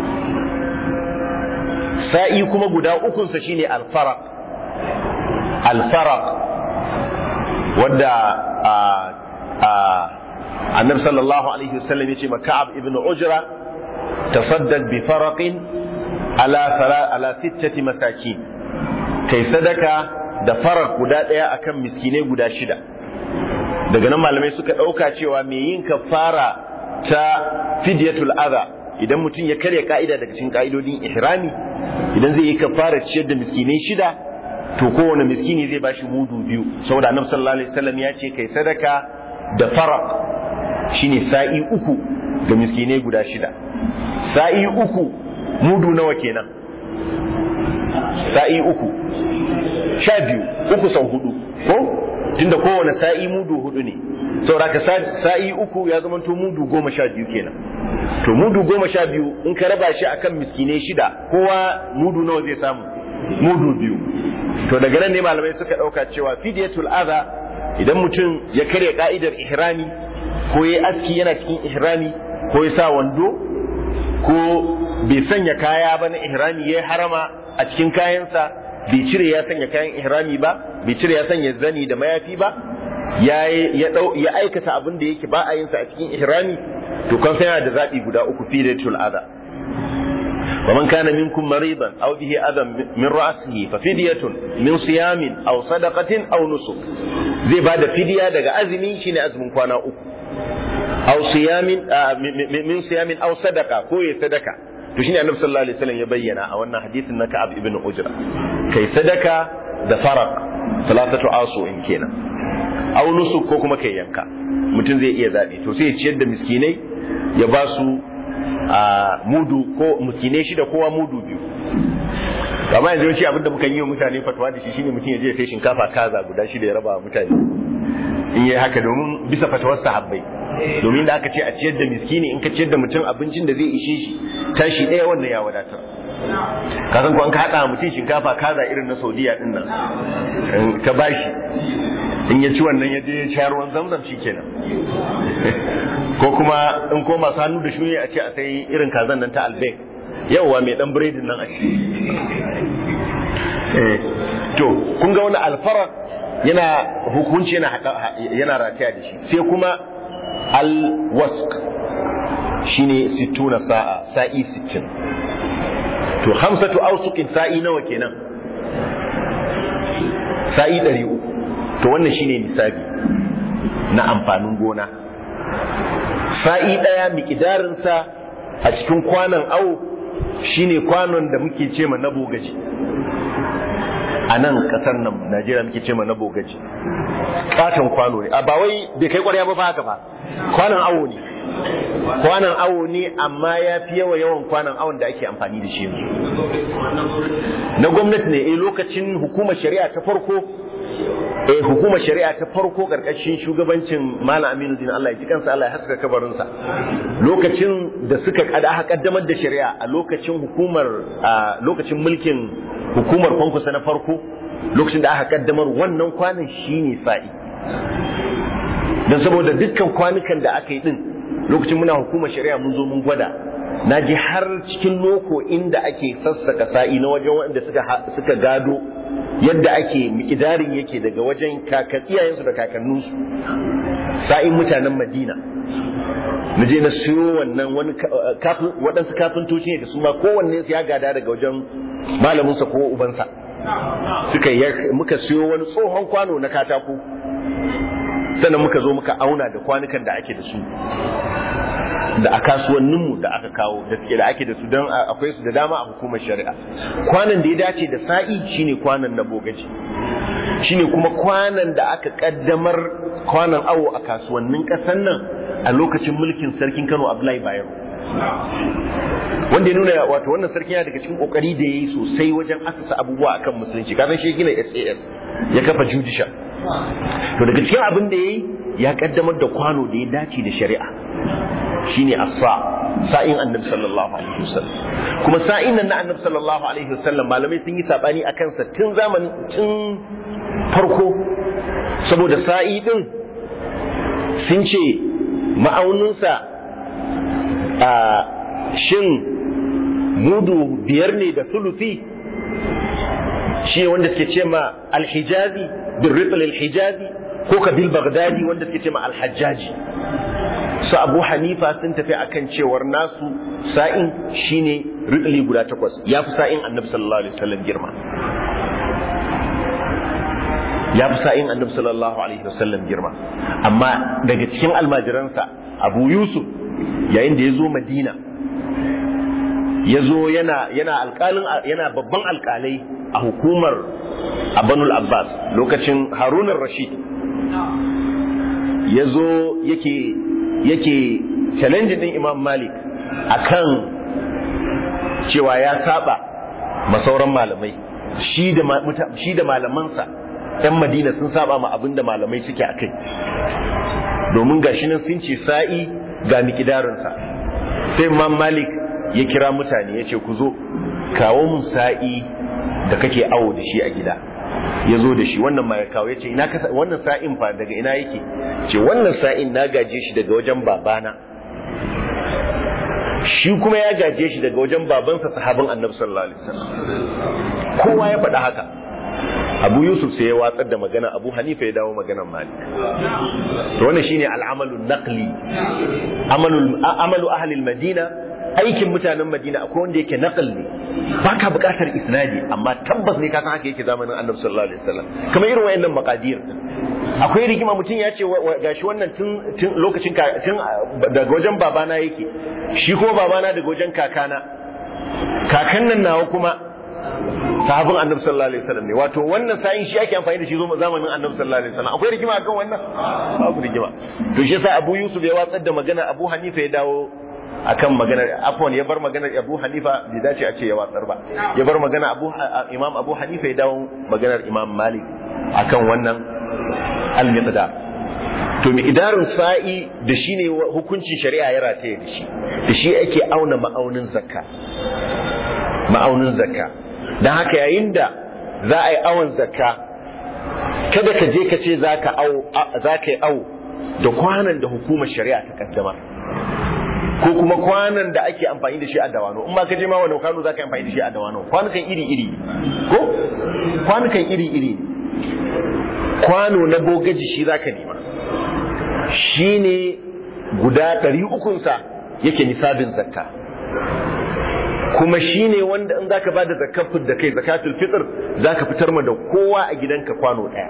sa'i kuma guda ukunsa shine alfaraq alfaraq wadda a a annabi sallallahu alaihi wasallam yace ma ka'ab ibn ujra tasaddaq bi faraqin ala ala sittati masakin kai sadaka da faraq guda ɗaya akan miskinai guda shida daga nan malamai suka ɗauka cewa mai yin kafara ta fidyatul adha idan mutum ya karya ka'ida daga cikin ka'idodin ihrami idan zai yi kafara ciyar da miskinai shida to kowane miskini zai bashi mudu biyu saboda annabi sallallahu alaihi wasallam ya ce kai sadaka da faraq shine sa'i uku ga miskinai guda shida sa'i uku mudu nawa kenan sa'i uku sha biyu uku sau hudu ko tunda kowane sa'i mudu hudu ne saboda sa'i uku ya zama to mudu goma sha biyu kenan to mudu goma sha biyu in ka raba shi akan miskinai shida kowa mudu nawa zai samu mudu biyu to daga nan ne malamai suka ɗauka cewa fidiyatul adha idan mutum ya karya ka'idar ihrami ko ya aski yana cikin ihrami ko ya sa wando ko bai sanya kaya ba na ihrami ya harama a cikin kayansa bai cire ya sanya kayan ihrami ba bai cire ya sanya zani da mayafi ba ya ya aikata abin da yake ba a yin sa a cikin ihrami to kan sai da zabi guda uku fidiyatul adha ومن كان منكم مريضا أو به أذى من رأسه ففدية من صيام أو صدقة أو نسك زي بعد فدية دقى أزمي شين أزم كوانا أكو أو صيام آه من صيام أو صدقة كوي صدقة to shine annabi sallallahu alaihi wasallam ya bayyana a wannan hadisin na Ka'ab ibn Ujra kai sadaka da faraq salatatu asu in kenan aw nusuk ko kuma kai yanka mutum zai iya zabi to sai ya ciyar da miskinai ya ba su a mudu ko miskinai shida kowa mudu biyu amma yanzu yawanci abinda muka yi wa mutane fatawa da shi shine mutum ya je sai shinkafa kaza guda shida ya raba wa mutane in yi haka domin bisa fatawar sahabbai domin da aka ce a ciyar da miskini in ka ciyar da mutum abincin da zai ishe shi tashi ɗaya wannan ya wadatar ka san ko an ka haɗa mutum shinkafa kaza irin na saudiya din nan ka bashi in ya ci wannan ya je ya sha ruwan zamzam shikenan ko kuma in ko masu hannu da shuni a ce a sai irin kazan nan ta albek yauwa mai dan biredin nan a ci to kun ga wani alfara yana hukunci yana yana rataya da shi sai kuma alwask shine 60 sa'a sa'i 60 to hamsatu ausuqin sa'i nawa kenan sa'i 300 to wannan shine nisabi na amfanin gona sa'i ɗaya miƙidarinsa a cikin kwanon awo shine kwanon da muke ce ma na bogaji a nan ƙasar nan najeriya muke ce ma na bogaji katon kwano ne a ba wai bai kai ƙwarya ba fa haka ba kwanon awo ne kwanon awo ne amma ya fi yawa yawan kwanon awon da ake amfani da shi yanzu na gwamnati ne eh lokacin hukumar shari'a ta farko eh hukumar shari'a ta farko karkashin shugabancin Malam Aminu Din Allah ya ji kansa Allah ya haska kabarinsa lokacin da suka kada kaddamar da shari'a a lokacin hukumar a lokacin mulkin hukumar kwankusa na farko lokacin da aka kaddamar wannan kwanan shine sa'i dan saboda dukkan kwanukan da aka yi din lokacin muna hukumar shari'a mun zo mun gwada na ji har cikin loko inda ake sassaka sa'i na wajen wanda suka suka gado yadda ake mikidarin yake daga wajen kakan iyayensu da kakanninsu sa'in mutanen madina na je na siyo wannan wani waɗansu kafintoci ne da su ma kowanne ya gada daga wajen malaminsa ko ubansa suka muka siyo wani tsohon kwano na katako sannan muka zo muka auna da kwanukan da ake da su da a kasuwanninmu da aka kawo da suke da ake da su don akwai su da dama a hukumar shari'a kwanan da ya dace da sa'i shine kwanan na bogaji shine kuma kwanan da aka kaddamar kwanan awo a kasuwannin ƙasar nan a lokacin mulkin sarkin Kano Abdullahi Bayero wanda ya nuna wato wannan sarki yana daga cikin kokari da yayi sosai wajen asasa abubuwa akan musulunci kafin shi gina SAS ya kafa judicial to daga cikin abin da yayi ya kaddamar da kwano da ya dace da shari'a shine as-sa sa'in annabi sallallahu alaihi wasallam kuma sa'in nan na annabi sallallahu alaihi wasallam malamai sun yi sabani akan sa tun zamanin tun farko saboda sa'i din sun ce ma'auninsa a shin mudu biyar ne da sulufi shi wanda suke ce ma alhijazi bin rifal alhijazi ko ka bil bagdadi wanda suke ce ma alhajjaji su abu hanifa sun tafi akan cewar nasu sa'in shine ridli guda takwas ya fi sa'in annabi sallallahu alaihi wasallam girma ya fi sa'in annabi sallallahu alaihi wasallam girma amma daga cikin almajiransa abu yusuf yayin da ya zo madina ya zo yana yana alƙalin yana babban alƙalai a hukumar abanul abbas lokacin harunan rashid ya zo yake yake challenge din imam malik akan cewa ya saba masauran malamai shi da shi da malamansa yan madina sun saba ma abin da malamai suke a kai domin gashi nan sun ce sa'i ga mikidarinsa sai imam malik ya kira mutane ya ce ku zo kawo mun sa'i da kake awo da shi a gida ya zo da shi wannan ma ya kawo ya ce ina kasa wannan sa'in fa daga ina yake ce wannan sa'in na gaje shi daga wajen babana shi kuma ya gaje shi daga wajen babansa sahabin annabi sallallahu alaihi wasallam kowa ya faɗa haka abu yusuf sai ya watsar da magana abu hanifa ya dawo maganar malik to wannan shine al'amalu naqli amalu amalu ahli madina aikin mutanen madina akwai wanda yake naqal ne baka buƙatar isnadi amma tabbas ne ka san haka yake zamanin annabi sallallahu alaihi wasallam kamar irin wayannan maqadir akwai rigima mutum ya ce gashi wannan tun tun lokacin tun daga wajen babana yake shi kuma babana daga wajen kakana kakan nan nawa kuma sahabin annabi sallallahu alaihi wasallam ne wato wannan sa'in shi ake amfani da shi zamanin annabi sallallahu alaihi wasallam akwai rigima akan wannan babu rigima to shi yasa Abu Yusuf ya watsar da magana Abu Hanifa ya dawo akan maganar afwan ya bar maganar Abu Hanifa bai dace a ce ya watsar ba ya bar magana Abu Imam Abu Hanifa ya dawo maganar Imam Malik akan wannan al-miqdar to miqdarin sa'i da shine hukuncin shari'a ya rataye da shi da shi ake auna ma'aunin zakka ma'aunin zakka dan haka yayin da za a yi awon zakka kada ka je ka ce za ka yi awo da kwanan da hukumar shari'a ta kaddamar ko kuma kwanan da ake amfani da shi a dawano in ma ka je ma wani kwano za ka yi amfani da shi a dawano kwanukan iri-iri ko kwanukan iri-iri kwano na bogaji shi za ka nema shi ne guda ɗari ukunsa yake nisabin zakka kuma shi ne wanda in za ka ba da zakafin da kai zakatul fitr za ka fitar ma da kowa a gidanka kwano ɗaya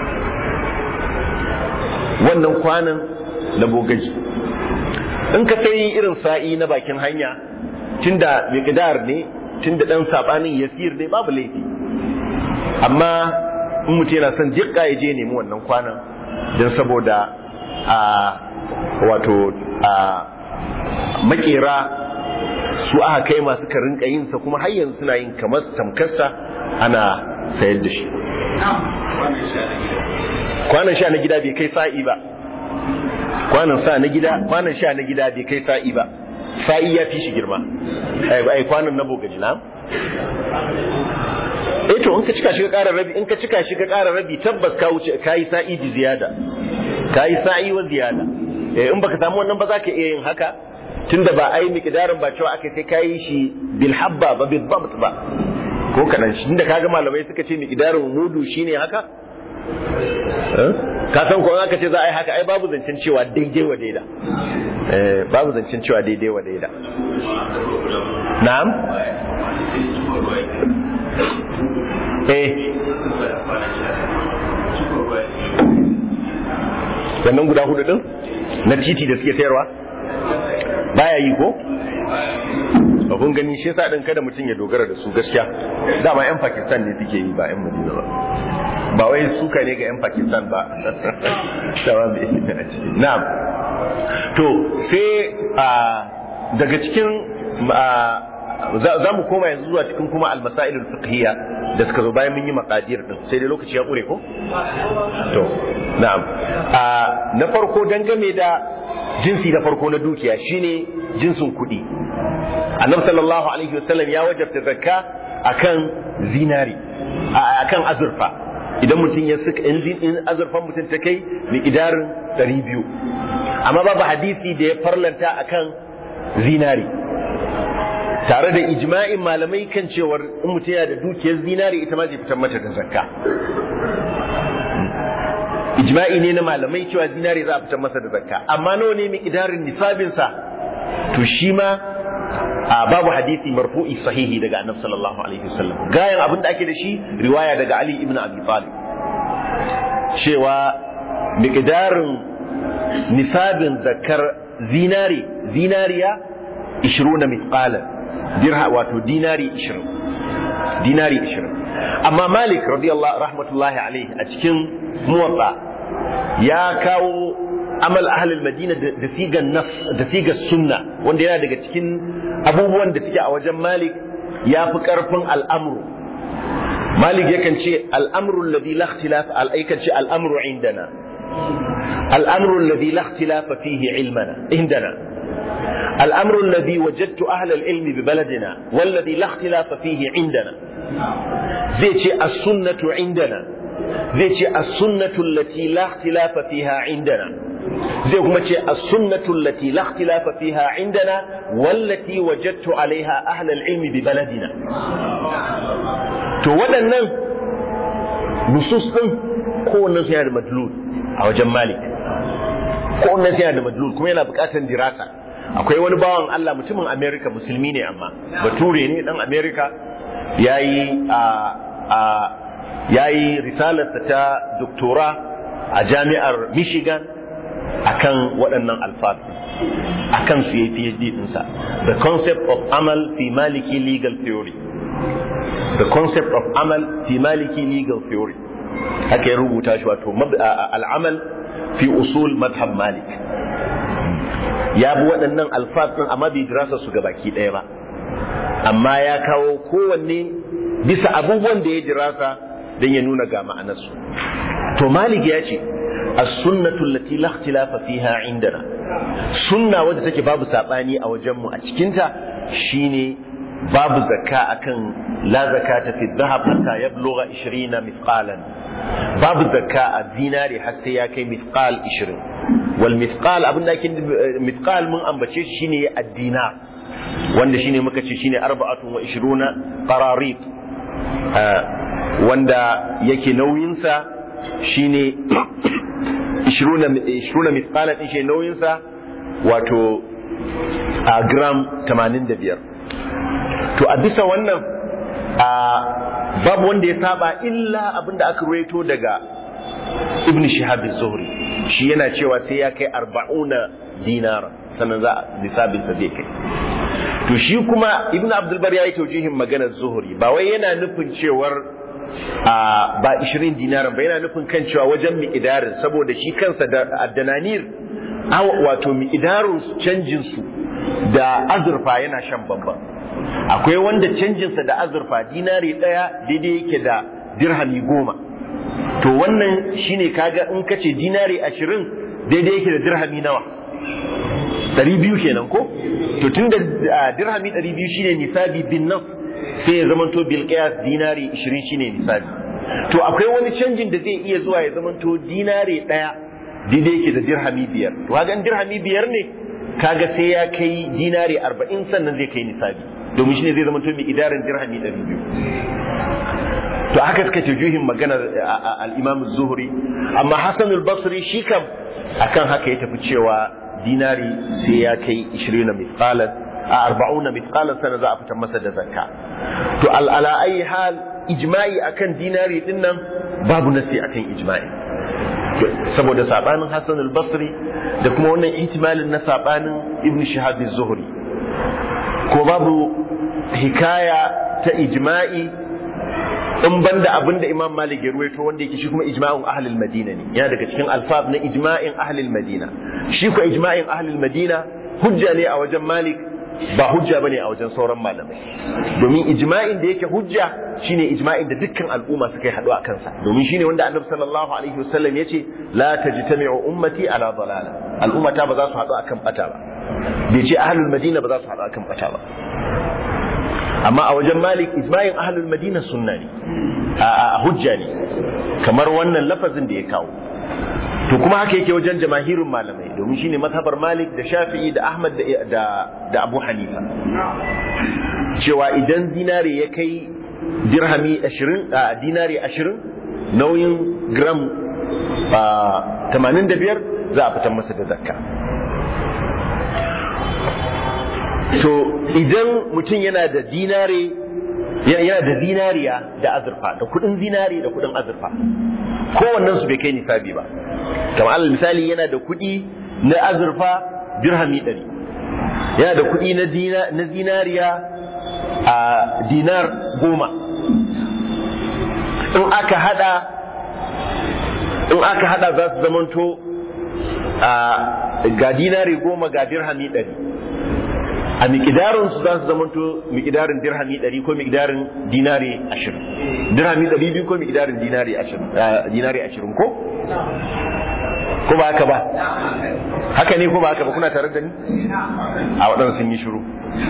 wannan kwanan na bogaji in ka sai irin sa'i na bakin hanya tunda miqdar ne tunda dan sabanin yasir ne babu laifi amma in mutum yana son jikka ya je nemi wannan kwanan don saboda a wato a makera su aka kai masu karin yin sa kuma har yanzu suna yin kamar tamkarsa ana sayar da shi kwanan sha na gida bai kai sa'i ba kwanan sa na gida kwanan sha na gida bai kai sa'i ba sa'i ya fi shi girma ai kwanan na bogaji na eh to in ka cika shi ka ƙara rabi in ka cika shi ka ƙara rabi tabbas ka wuce kai sa'i di ziyada kai sa'i wa ziyada eh in baka samu wannan ba za ka iya yin haka tunda ba ai miqdarin ba cewa aka sai kai shi bil habba ba bil dabt ba ko kadan shi inda kaga malamai suka ce miqdarin mudu shine haka ka san ko aka ce za a yi haka ai babu zancen cewa daidai wa daida eh babu zancen cewa daidai wa daida na'am eh wannan guda hudu din na titi da suke sayarwa baya yi ko kun gani shi yasa din kada mutum ya dogara da su gaskiya dama yan Pakistan ne suke yi ba yan Madina ba ba wai suka ne ga yan Pakistan ba na'am to sai daga cikin za mu koma yanzu zuwa cikin kuma almasailul fiqhiyya da suka zo bayan mun yi maqadir din sai dai lokaci ya kure ko to na'am na farko dangane da jinsi na farko na dukiya shine jinsin kuɗi annabi sallallahu alaihi wasallam ya wajabta zakka akan zinari akan azurfa idan mutum ya suka in azurfan mutum ta kai miqdarin 200 amma babu hadisi da ya farlanta akan zinari tare da ijma'in malamai kan cewar in mutum yana da dukiyar zinari ita ma zai fitar mata da zakka ijma'i ne na malamai cewa zinari za a fitar masa da zakka amma nawa ne miqdarin nisabin sa to shi ma babu hadisi marfu'i sahihi daga annabi sallallahu alaihi wasallam gayan abin da ake da shi riwaya daga ali ibn abi talib cewa miqdarin nisabin zakkar zinari zinariya 20 mithqalan dirha wato dinari 20 dinari 20 amma malik radiyallahu rahmatullahi alaihi a cikin muwatta ya kawo amal ahlul madina da sigan nas da sigar sunna wanda yana daga cikin abubuwan da suke a wajen malik ya fi karfin al'amru malik yakan ce al'amru alladhi la ikhtilaf al'aikan ce al'amru indana al'amru alladhi la ikhtilaf fihi ilmana indana الأمر الذي وجدت أهل العلم ببلدنا والذي لا اختلاف فيه عندنا زي السنة عندنا زي السنة التي لا اختلاف فيها عندنا زي كما السنة التي لا اختلاف فيها عندنا والتي وجدت عليها أهل العلم ببلدنا to waɗannan nusus ɗin kowannen su yana da madlul a wajen malik kowannen su yana da madlul kuma yana buƙatar dirasa akwai wani bawan Allah mutumin Amerika musulmi ne amma bature ne dan Amerika yayi a a yayi risalarsa ta doktora a jami'ar Michigan akan waɗannan alfafi akan su yayi PhD ɗinsa the concept of amal fi maliki legal theory the concept of amal fi maliki legal theory haka ya rubuta shi wato al'amal fi usul madhab malik ya bi waɗannan alfaz ɗin amma bai dirasa su ga baki ɗaya ba amma ya kawo kowanne bisa abubuwan da ya dirasa don ya nuna ga ma'anarsu to malik ya ce as-sunnatu allati la ikhtilafa fiha indana sunna wadda take babu sabani a wajenmu a cikinta shine babu zakka akan la zakata fi dhahab hatta yablugha 20 mithqalan babu zakka a dinari har sai ya kai mithqal 20 wal mithqal abin da ake mithqal mun ambace shi shine ad-dinar wanda shine muka ce shine 24 qararit wanda yake nauyin sa shine 20 20 mithqalan din shi nauyin sa wato a gram 85 to a bisa wannan a babu wanda ya saba illa abinda aka ruwaito daga ibn shihab az-zuhri shi yana cewa sai ya kai arba'una dinara sannan za a nisabinsa zai kai to shi kuma ibn abdulbar ya yi taujihin maganar zuhuri ba wai yana nufin cewar a ba 20 dinaran ba yana nufin kan cewa wajen mi'idarin saboda shi kansa da addananir wato mi'idarin canjin su da azurfa yana shan bambam akwai wanda canjinsa da azurfa dinari ɗaya daidai yake da dirhami goma to wannan shine kaga in ka ce dinari ashirin daidai yake da dirhami nawa ɗari biyu kenan ko to tun da dirhami ɗari biyu shine nisabi bin nas sai ya zamanto bil qiyas dinari ashirin shine nisabi to akwai wani canjin da zai iya zuwa ya zamanto dinari ɗaya daidai yake da dirhami biyar to kaga in dirhami biyar ne kaga sai ya kai dinari arba'in sannan zai kai nisabi domin shine zai zamanto mai idarin dirhami ɗari biyu to haka suka juhin magana al-Imam zuhri amma Hassan al-Basri shi kam akan haka ya tafi cewa dinari sai ya kai 20 mithqalan a 40 mithqalan sana za a fitar masa da zakka to ala ayi hal ijma'i akan dinari din nan babu nasi akan ijma'i saboda sabanin Hassan al-Basri da kuma wannan ihtimalin na sabanin Ibn Shihab az-Zuhri ko babu hikaya ta ijma'i in banda abin da Imam Malik ya ruwaito wanda yake shi kuma ijma'in ahlul Madina ne yana daga cikin alfab na ijma'in ahlul Madina shi ko ijma'in ahlul Madina hujja ne a wajen Malik ba hujja bane a wajen sauran malamai domin ijma'in da yake hujja shine ijma'in da dukkan al'umma suka yi haɗu a kansa domin shine wanda Annabi sallallahu alaihi wasallam yace la tajtami'u ummati ala dalala al'ummata ba za su haɗu akan bata ba bai ce ahlul Madina ba za su haɗu akan bata ba amma a wajen malik ijma'in ahlul madina sunna ne a hujja ne kamar wannan lafazin da ya kawo to kuma haka yake wajen jamahirun malamai domin shine mazhabar malik da shafi'i da ahmad da da abu hanifa cewa idan dinare ya kai dirhami 20 a dinare 20 nauyin gram 85 za a fitar masa da zakka to idan mutum yana da dinare yana da zinariya da azurfa da kudin zinare da kudin azurfa kowannen su bai kai nisabi ba kamar alal misali yana da kudi na azurfa dirhami ɗari yana da kudi na zinariya a dinar goma in aka hada in aka hada za su zamanto ga dinari goma ga dirhami ɗari a miƙidarin su za su zamanto miƙidarin dirhami ɗari ko miƙidarin dinari ashirin dirhami ɗari biyu ko miƙidarin dinari ashirin dinari ashirin ko ko ba haka ba haka ne ko ba haka ba kuna tare da ni a waɗansu sun yi shiru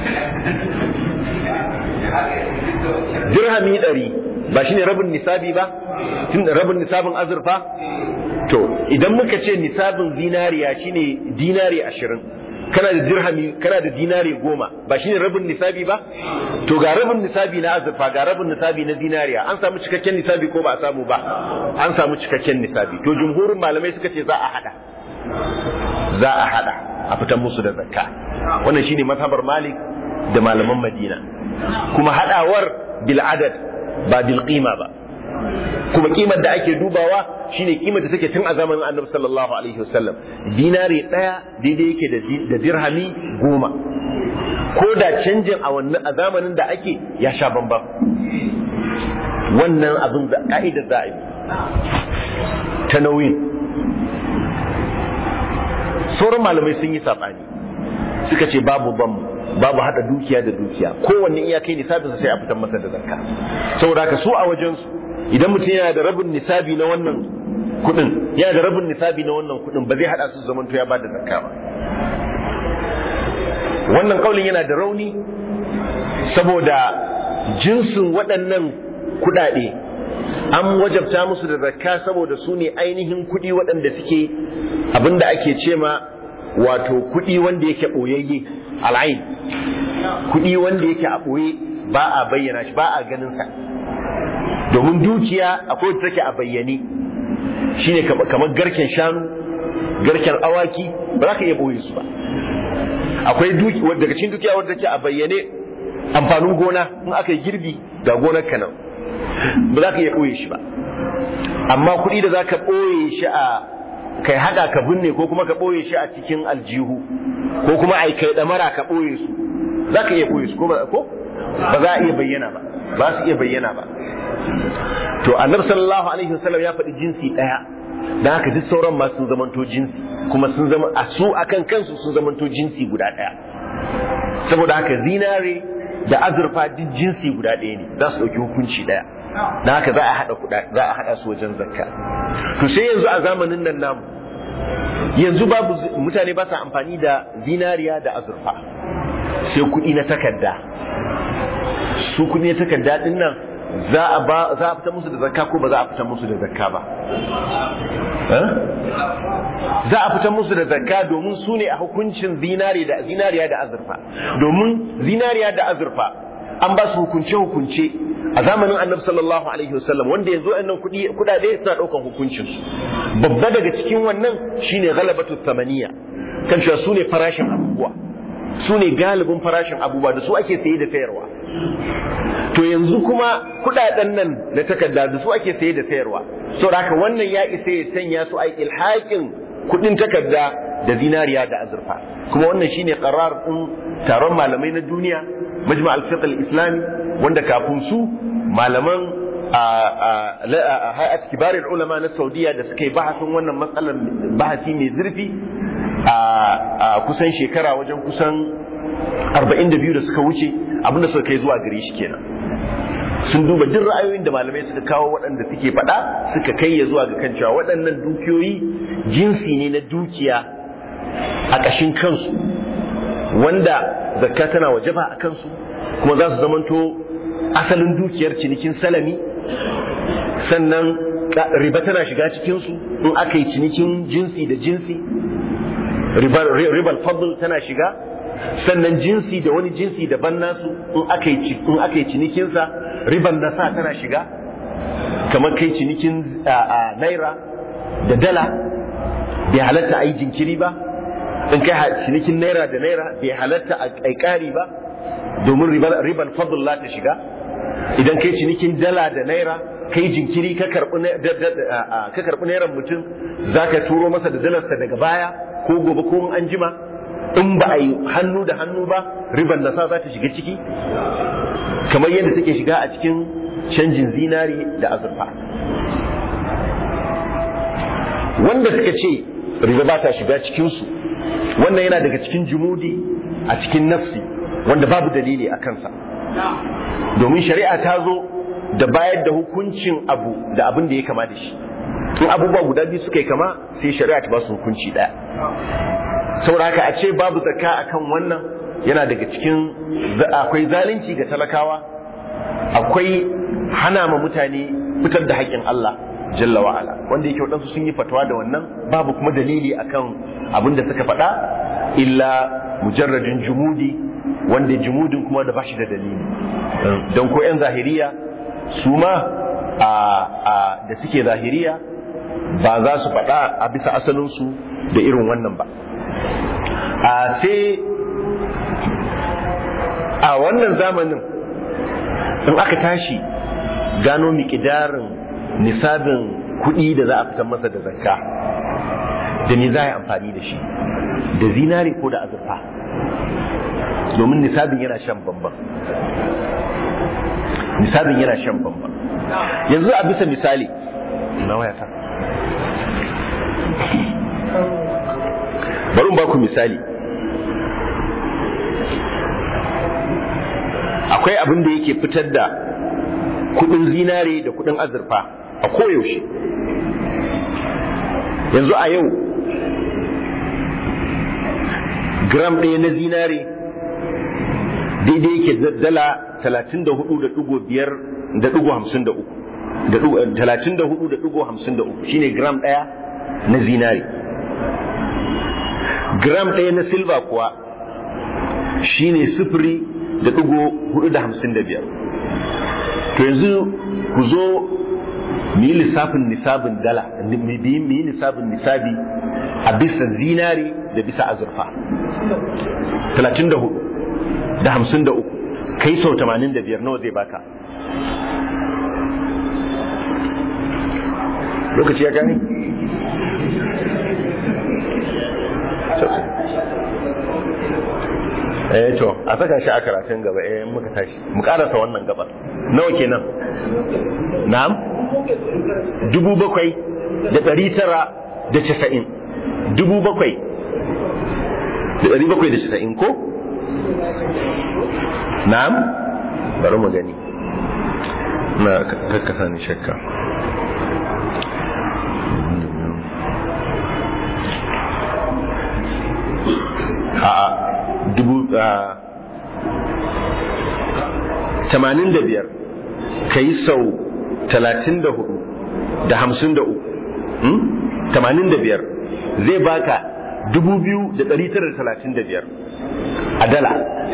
dirhami ɗari ba shine rabin nisabi ba tun rabin nisabin azurfa to idan muka ce nisabin zinariya shine dinari ashirin kana da dirhami kana da dinari goma ba shine rabin nisabi ba to ga rabin nisabi na azurfa ga rabin nisabi na zinariya an samu cikakken nisabi ko ba a samu ba an samu cikakken nisabi to jumhurin malamai suka ce za a hada za a hada a fitan musu da zakka wannan shine mazhabar malik da malaman madina kuma hadawar bil adad ba bil qima ba kuma kimar da ake dubawa shine kimar da take tun a zamanin annabi sallallahu alaihi wasallam dinari daya daidai yake da dirhami goma ko da canjin a wannan a zamanin da ake ya sha bambam wannan abin da ka'idar za a yi ta nauyin sauran malamai sun yi saɓani suka ce babu bam babu hada dukiya da dukiya kowanne iya kai nisabinsa sai a fitar masa da zakka saboda haka su a wajensu idan mutum yana da rabin nisabi na wannan kudin yana da rabin nisabi na wannan kudin ba zai hada su zaman to ya bada zakka ba wannan kaulin yana da rauni saboda jinsin waɗannan kudade an wajabta musu da zakka saboda su ne ainihin kudi waɗanda suke abinda ake ce ma wato kudi wanda yake ɓoyayye al'ain kudi wanda yake a ɓoye ba a bayyana shi ba a ganin sa domin dukiya akwai da take a bayyane shine kamar garken shanu garken awaki ba za ka iya boye su ba akwai duki daga cikin dukiya wadda take a bayyane amfanin gona in aka yi girbi ga gonar ka nan ba za ka iya boye shi ba amma kuɗi da za ka boye shi a kai haka ka binne ko kuma ka boye shi a cikin aljihu ko kuma ai kai damara ka boye su za ka iya boye su ko ba za a iya bayyana ba ba su iya bayyana ba to annabi sallallahu alaihi wasallam ya faɗi jinsi ɗaya dan haka duk sauran ma sun zamanto jinsi kuma sun zama a su akan kansu sun zamanto jinsi guda ɗaya saboda haka zinare da azurfa duk jinsi guda ɗaya ne za su ɗauki hukunci ɗaya dan haka za a haɗa kuɗa za a haɗa su wajen zakka to sai yanzu a zamanin nan namu yanzu babu mutane ba sa amfani da zinariya da azurfa sai kuɗi na takarda su kuɗi na takarda ɗin nan za a ba za a fita musu da zakka ko ba za a fita musu da zakka ba za a fita musu da zakka domin su ne a hukuncin zinari da zinariya da azurfa domin zinariya da azurfa an ba su hukunce hukunce a zamanin annabi sallallahu alaihi wasallam wanda yanzu annan kudi kudade suna daukan hukuncin su babba daga cikin wannan shine ghalabatu thamaniya kan cewa su ne farashin abubuwa su ne galibin farashin abubuwa da su ake saye da sayarwa to yanzu kuma kudaden nan na takarda da su ake saye da sayarwa saboda haka wannan ya isa ya sanya su ai ilhaƙin kudin takarda da zinariya da azurfa kuma wannan shine qarar din taron malamai na duniya majma al-fiqh al-islami wanda kafin su malaman a hay'at kibarin ulama na saudiya da suka yi bahasin wannan matsalar bahasi mai zurfi a kusan shekara wajen kusan 42 da suka wuce abinda suka kai zuwa gare shi kenan sun duba duk ra'ayoyin da malamai suka kawo waɗanda suke faɗa suka kai ya zuwa ga kan cewa waɗannan dukiyoyi jinsi ne na dukiya a ƙashin kansu wanda zakka tana wajaba a kansu kuma za su zamanto asalin dukiyar cinikin salami sannan riba tana shiga cikinsu in aka yi cinikin jinsi da jinsi ribar fadl tana shiga sannan jinsi da wani jinsi daban nasu in aka yi in aka yi cinikinsa riban nasa tana shiga kamar kai cinikin naira da dala bai halatta a yi jinkiri ba in kai cinikin naira da naira bai halatta a ƙari ba domin riban fadl ta shiga idan kai cinikin dala da naira kai jinkiri ka karɓi nairan mutum za ka turo masa da dalarsa daga baya ko gobe ko an jima in ba a yi hannu da hannu ba riban nasa za ta shiga ciki kamar yadda take shiga a cikin canjin zinari da azurfa wanda suka ce riba ba ta shiga cikinsu wannan yana daga cikin jumudi a cikin nafsi wanda babu dalili a kansa domin shari'a ta zo da bayar da hukuncin abu da abin da ya kama da shi in abubuwa guda biyu suka yi kama sai shari'a ta ba su hukunci ɗaya saboda haka a ce babu zakka akan wannan yana daga cikin akwai zalunci ga talakawa akwai hana ma mutane fitar da haƙƙin Allah jalla wa'ala wanda yake waɗansu sun yi fatawa da wannan babu kuma dalili akan abin da suka faɗa illa mujarradin jumudi wanda jumudin kuma da bashi da dalili don ko 'yan zahiriya su ma da suke zahiriya ba za su faɗa a bisa asalinsu da irin wannan ba a sai a wannan zamanin in aka tashi gano miƙidarin nisabin kuɗi da za a fitar masa da zakka da ni za a yi amfani da shi da zinare ko da azurfa domin nisabin yana shan bambam nisabin yana shan bambam yanzu a bisa misali na wayata bari ba ku misali akwai abin da yake fitar da kudin zinare da kudin azurfa a koyaushe yanzu a yau gram ɗaya na zinare daidai yake dala talatin da hudu da ɗigo biyar da ɗigo hamsin da uku talatin da hudu da ɗigo hamsin da uku shine gram ɗaya na zinare gram ɗaya na silva kuwa shine sifiri da ɗigo hudu da hamsin da biyar to yanzu ku zo mu yi lissafin nisabin dala mu yi lissafin nisabi a bisa zinari da bisa azurfa talatin da hudu da hamsin da uku kai sau tamanin da biyar nawa zai baka lokaci ya gani eh to a saka shi a karatun gaba eh muka tashi mu karasa wannan gaba nawa kenan na'am dubu bakwai da ɗari tara da casa'in dubu bakwai da ɗari bakwai da casa'in ko na'am bari mu gani na kakkasa ni shakka a'a dubu tamanin da biyar ka yi sau talatin da hudu da hamsin da uku tamanin da biyar zai baka dubu biyu da ɗari tara da talatin da biyar a dala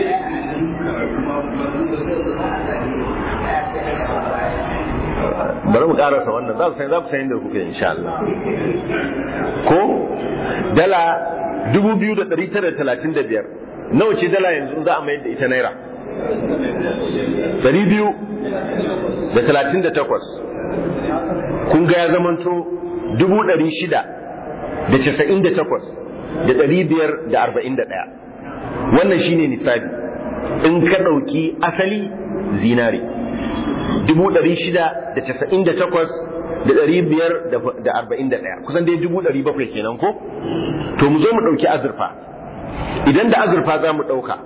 bari mu karasa wannan za ku san za ku san inda kuke insha Allah ko dala dubu biyu da ɗari tara da talatin da biyar nawa ce dala yanzu za a mayar da ita naira ɗari biyu da talatin da takwas kun ga ya zamanto dubu ɗari shida da casa'in da takwas da ɗari biyar da arba'in da ɗaya wannan shine nisabi in ka ɗauki asali zinare dubu ɗari shida da casa'in da takwas da ɗari biyar da arba'in da ɗaya kusan dai dubu ɗari bakwai kenan ko to mu zo mu ɗauki azurfa idan da azurfa za mu ɗauka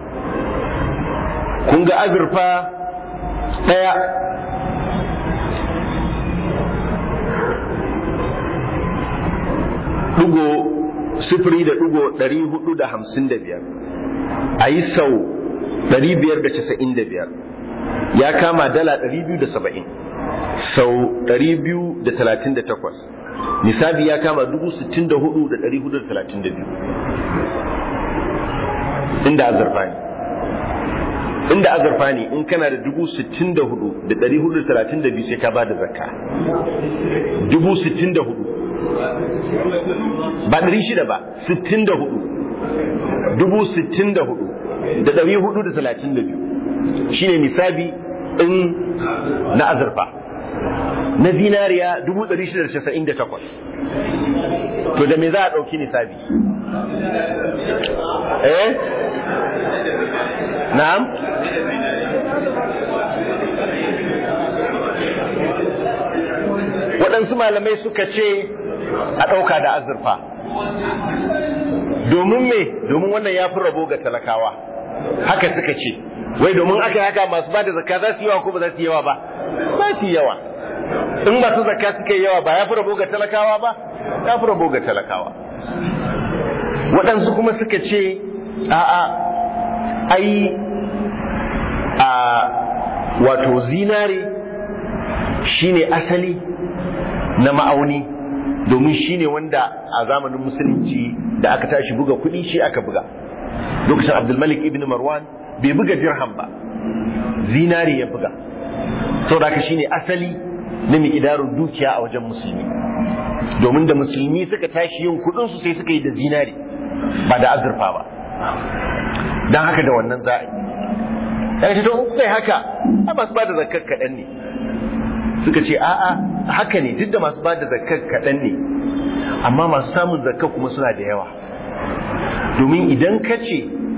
kun ga azurfa ɗaya ɗigo sifiri da ɗigo ɗari hudu da hamsin da biyar a yi sau ɗari biyar da casa'in da biyar ya kama dala ɗari biyu da saba'in sau ɗari biyu da talatin da takwas nisabi ya kama dubu sittin da hudu da ɗari hudu da talatin da biyu inda azurfa ne inda azurfa ne in kana da dubu sittin da hudu da ɗari hudu da talatin da biyu sai ka ba da zakka dubu sittin da hudu ba ɗari shida ba sittin da hudu dubu sittin da hudu da ɗari hudu da talatin da biyu shine nisabi in na azurfa na zinariya dubu ɗari shida da casa'in da takwas to da me za a ɗauki nisabi eh na'am waɗansu malamai suka ce a ɗauka da azurfa domin me domin wannan ya fi rabo ga talakawa haka suka ce wai domin aka yi haka masu ba da zakka za su yi yawa ko ba za su yi yawa ba za su yi yawa in masu zakka suka yi yawa ba ya fi rabo ga talakawa ba ya fi rabo ga talakawa waɗansu kuma suka ce a'a ai a wato zinare shine asali na ma'auni domin shine wanda a zamanin musulunci da aka tashi buga kuɗi shi aka buga lokacin abdulmalik ibn marwan bai buga dirham ba zinari ya buga saboda haka shine asali na miƙidarin dukiya a wajen musulmi domin da musulmi suka tashi yin kuɗinsu sai suka yi da zinari ba da azurfa ba don haka da wannan za a yi daga ce to in kai haka a masu ba da zakkar kaɗan ne suka ce a'a haka ne duk da masu ba da zakkar kaɗan ne amma masu samun zakkar kuma suna da yawa domin idan ka ce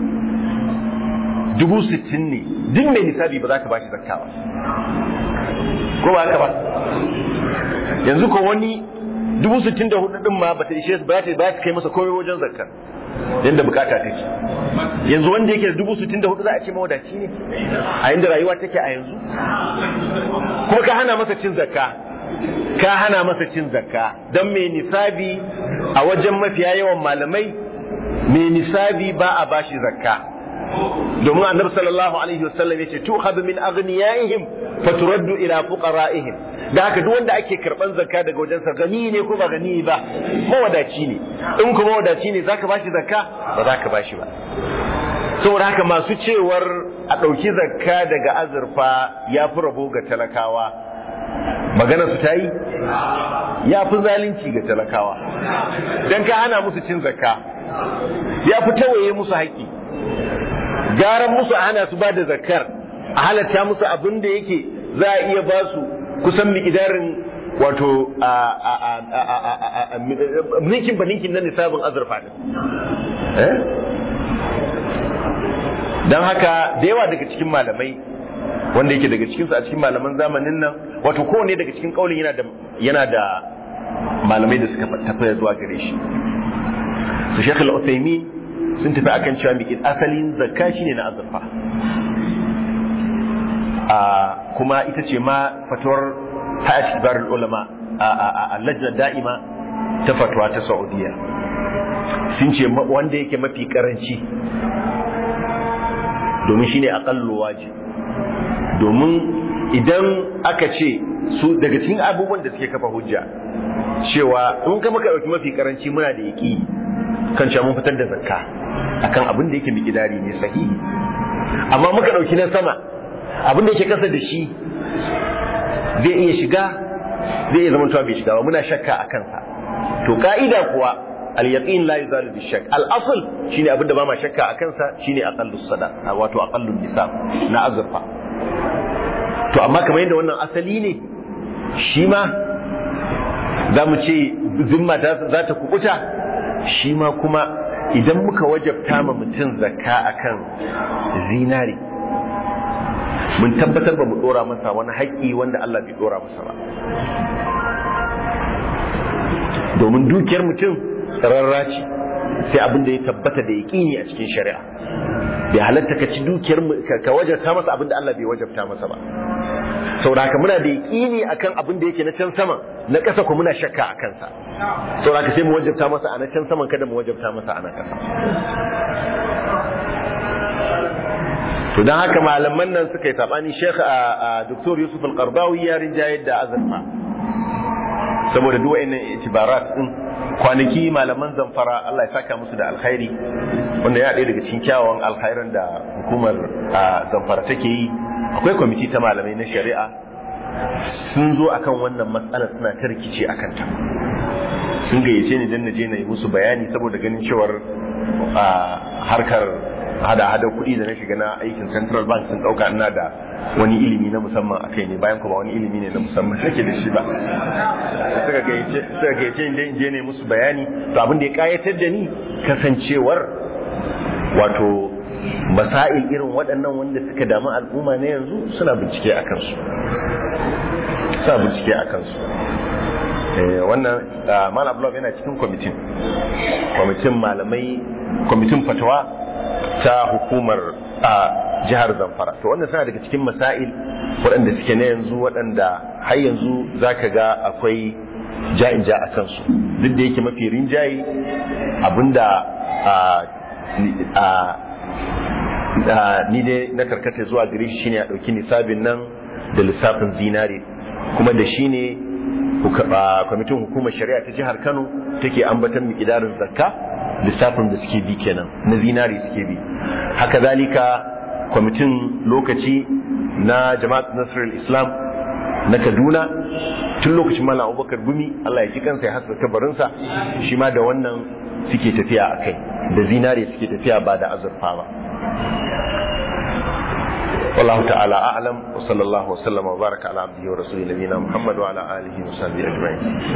dubu sittin ne duk mai nisabi ba za ka ba shi zakka ba ko ba haka ba yanzu ko wani dubu sittin da hudu din ma ba ta ishe ba ta kai masa komai wajen zakkar yadda bukata take yanzu wanda yake da dubu sittin da hudu za a ce mawadaci ne a yadda rayuwa take a yanzu kuma ka hana masa cin zakka ka hana masa cin zakka don mai nisabi a wajen mafiya yawan malamai mai nisabi ba a bashi zakka domin annabi sallallahu alaihi wasallam yace tu'khadhu min aghniyaihim faturaddu ila fuqara'ihim da haka duk wanda ake karban zakka daga wajensa gani ne ko ba gani ba mawadaci ne in kuma mawadaci ne zaka bashi zakka ba zaka bashi ba saboda haka masu cewar a ɗauki zakka daga azurfa ya fi rabo ga talakawa magana su ta yi ya fi zalunci ga talakawa don ka hana musu cin zakka ya fi tawaye musu haƙƙi garan musu a hana su ba da zakkar a halatta musu abin da yake za a iya ba su kusan miƙidarin wato ninkin ba ninkin na nisabin azurfa ne don haka da yawa daga cikin malamai wanda yake daga cikinsu a cikin malaman zamanin nan wato kowane daga cikin kaulin yana da yana da malamai da suka tafi zuwa gare shi su shekh al-uthaymin sun tafi akan cewa miƙin asalin zakka shine na azurfa a kuma ita ce ma fatuwar hayat kibarul ulama a lajna da'ima ta fatwa ta saudiya sun ce wanda yake mafi karanci domin shine aqallu wajib domin idan aka ce su daga cikin abubuwan da suke kafa hujja cewa in ka maka dauki mafi karanci muna da yaki kan cewa mun fitar da zakka akan abin da yake miƙidari ne sahihi amma muka dauki na sama abin da yake kasa da shi zai iya shiga zai iya zama bai shiga ba muna shakka a kansa to ka'ida kuwa al-yaqin la yuzalu bi shakk al-asl shine abin da ba ma shakka a kansa shine aqallu sada wato aqallu nisab na azurfa to amma kamar yadda wannan asali ne shi ma za mu ce zimma za ta kukuta shi ma kuma idan muka wajabta ma mutum zakka akan zinari mun tabbatar ba mu dora masa wani haƙƙi wanda Allah bai dora masa ba domin dukiyar mutum rarra ce sai abin da ya tabbata da yaƙini a cikin shari'a bai halatta ka ci dukiyar ka wajabta masa abin da Allah bai wajabta masa ba sauraka muna da yaƙini akan abin da yake na can sama na ƙasa ko muna shakka a kansa sauraka sai mu wajabta masa a na can saman kada mu wajabta masa a na ƙasa to don haka malaman nan suka yi sabani Sheikh a Dr. Yusuf Al-Qardawi ya rinjayar da azurfa saboda duk wa'annan itibarat din kwanaki malaman zamfara Allah ya saka musu da alkhairi wanda ya ɗaya daga cikin kyawawan alkhairan da hukumar zamfara take yi akwai kwamiti ta malamai na shari'a sun zo akan wannan matsalar suna ta rikici akan ta sun gayyace ni dan na je na yi musu bayani saboda ganin cewar harkar hada hada kuɗi da na shiga na aikin central bank sun ɗauka ina da wani ilimi na musamman a kai ne bayan kuma wani ilimi ne na musamman nake da shi ba suka gayyace suka gayyace in je ne musu bayani to abin da ya kayatar da ni kasancewar wato masail irin waɗannan wanda suka damu al'umma na yanzu suna bincike a kansu suna bincike a kansu wannan malam blog yana cikin kwamitin kwamitin malamai kwamitin fatawa ta hukumar a jihar zamfara to wannan suna daga cikin masail waɗanda suke na yanzu waɗanda har yanzu za ka ga akwai ja'in ja a kansu duk da yake mafi rinjaye abinda ni dai na karkata zuwa gare shi shine a ɗauki nisabin nan da lissafin zinare kuma da shi ne kwamitin hukumar shari'a ta jihar kano take ambatan mikidarin zakka lissafin da suke bi kenan na zinare suke bi haka zalika kwamitin lokaci na jama'at nasarar islam na kaduna tun lokacin malam abubakar gumi allah ya ji kansa ya hasa kabarinsa shi ma da wannan suke tafiya a kai da zinare suke tafiya ba da azurfa ba والله تعالى أعلم وصلى الله وسلم وبارك على عبده ورسوله نبينا محمد وعلى آله وصحبه أجمعين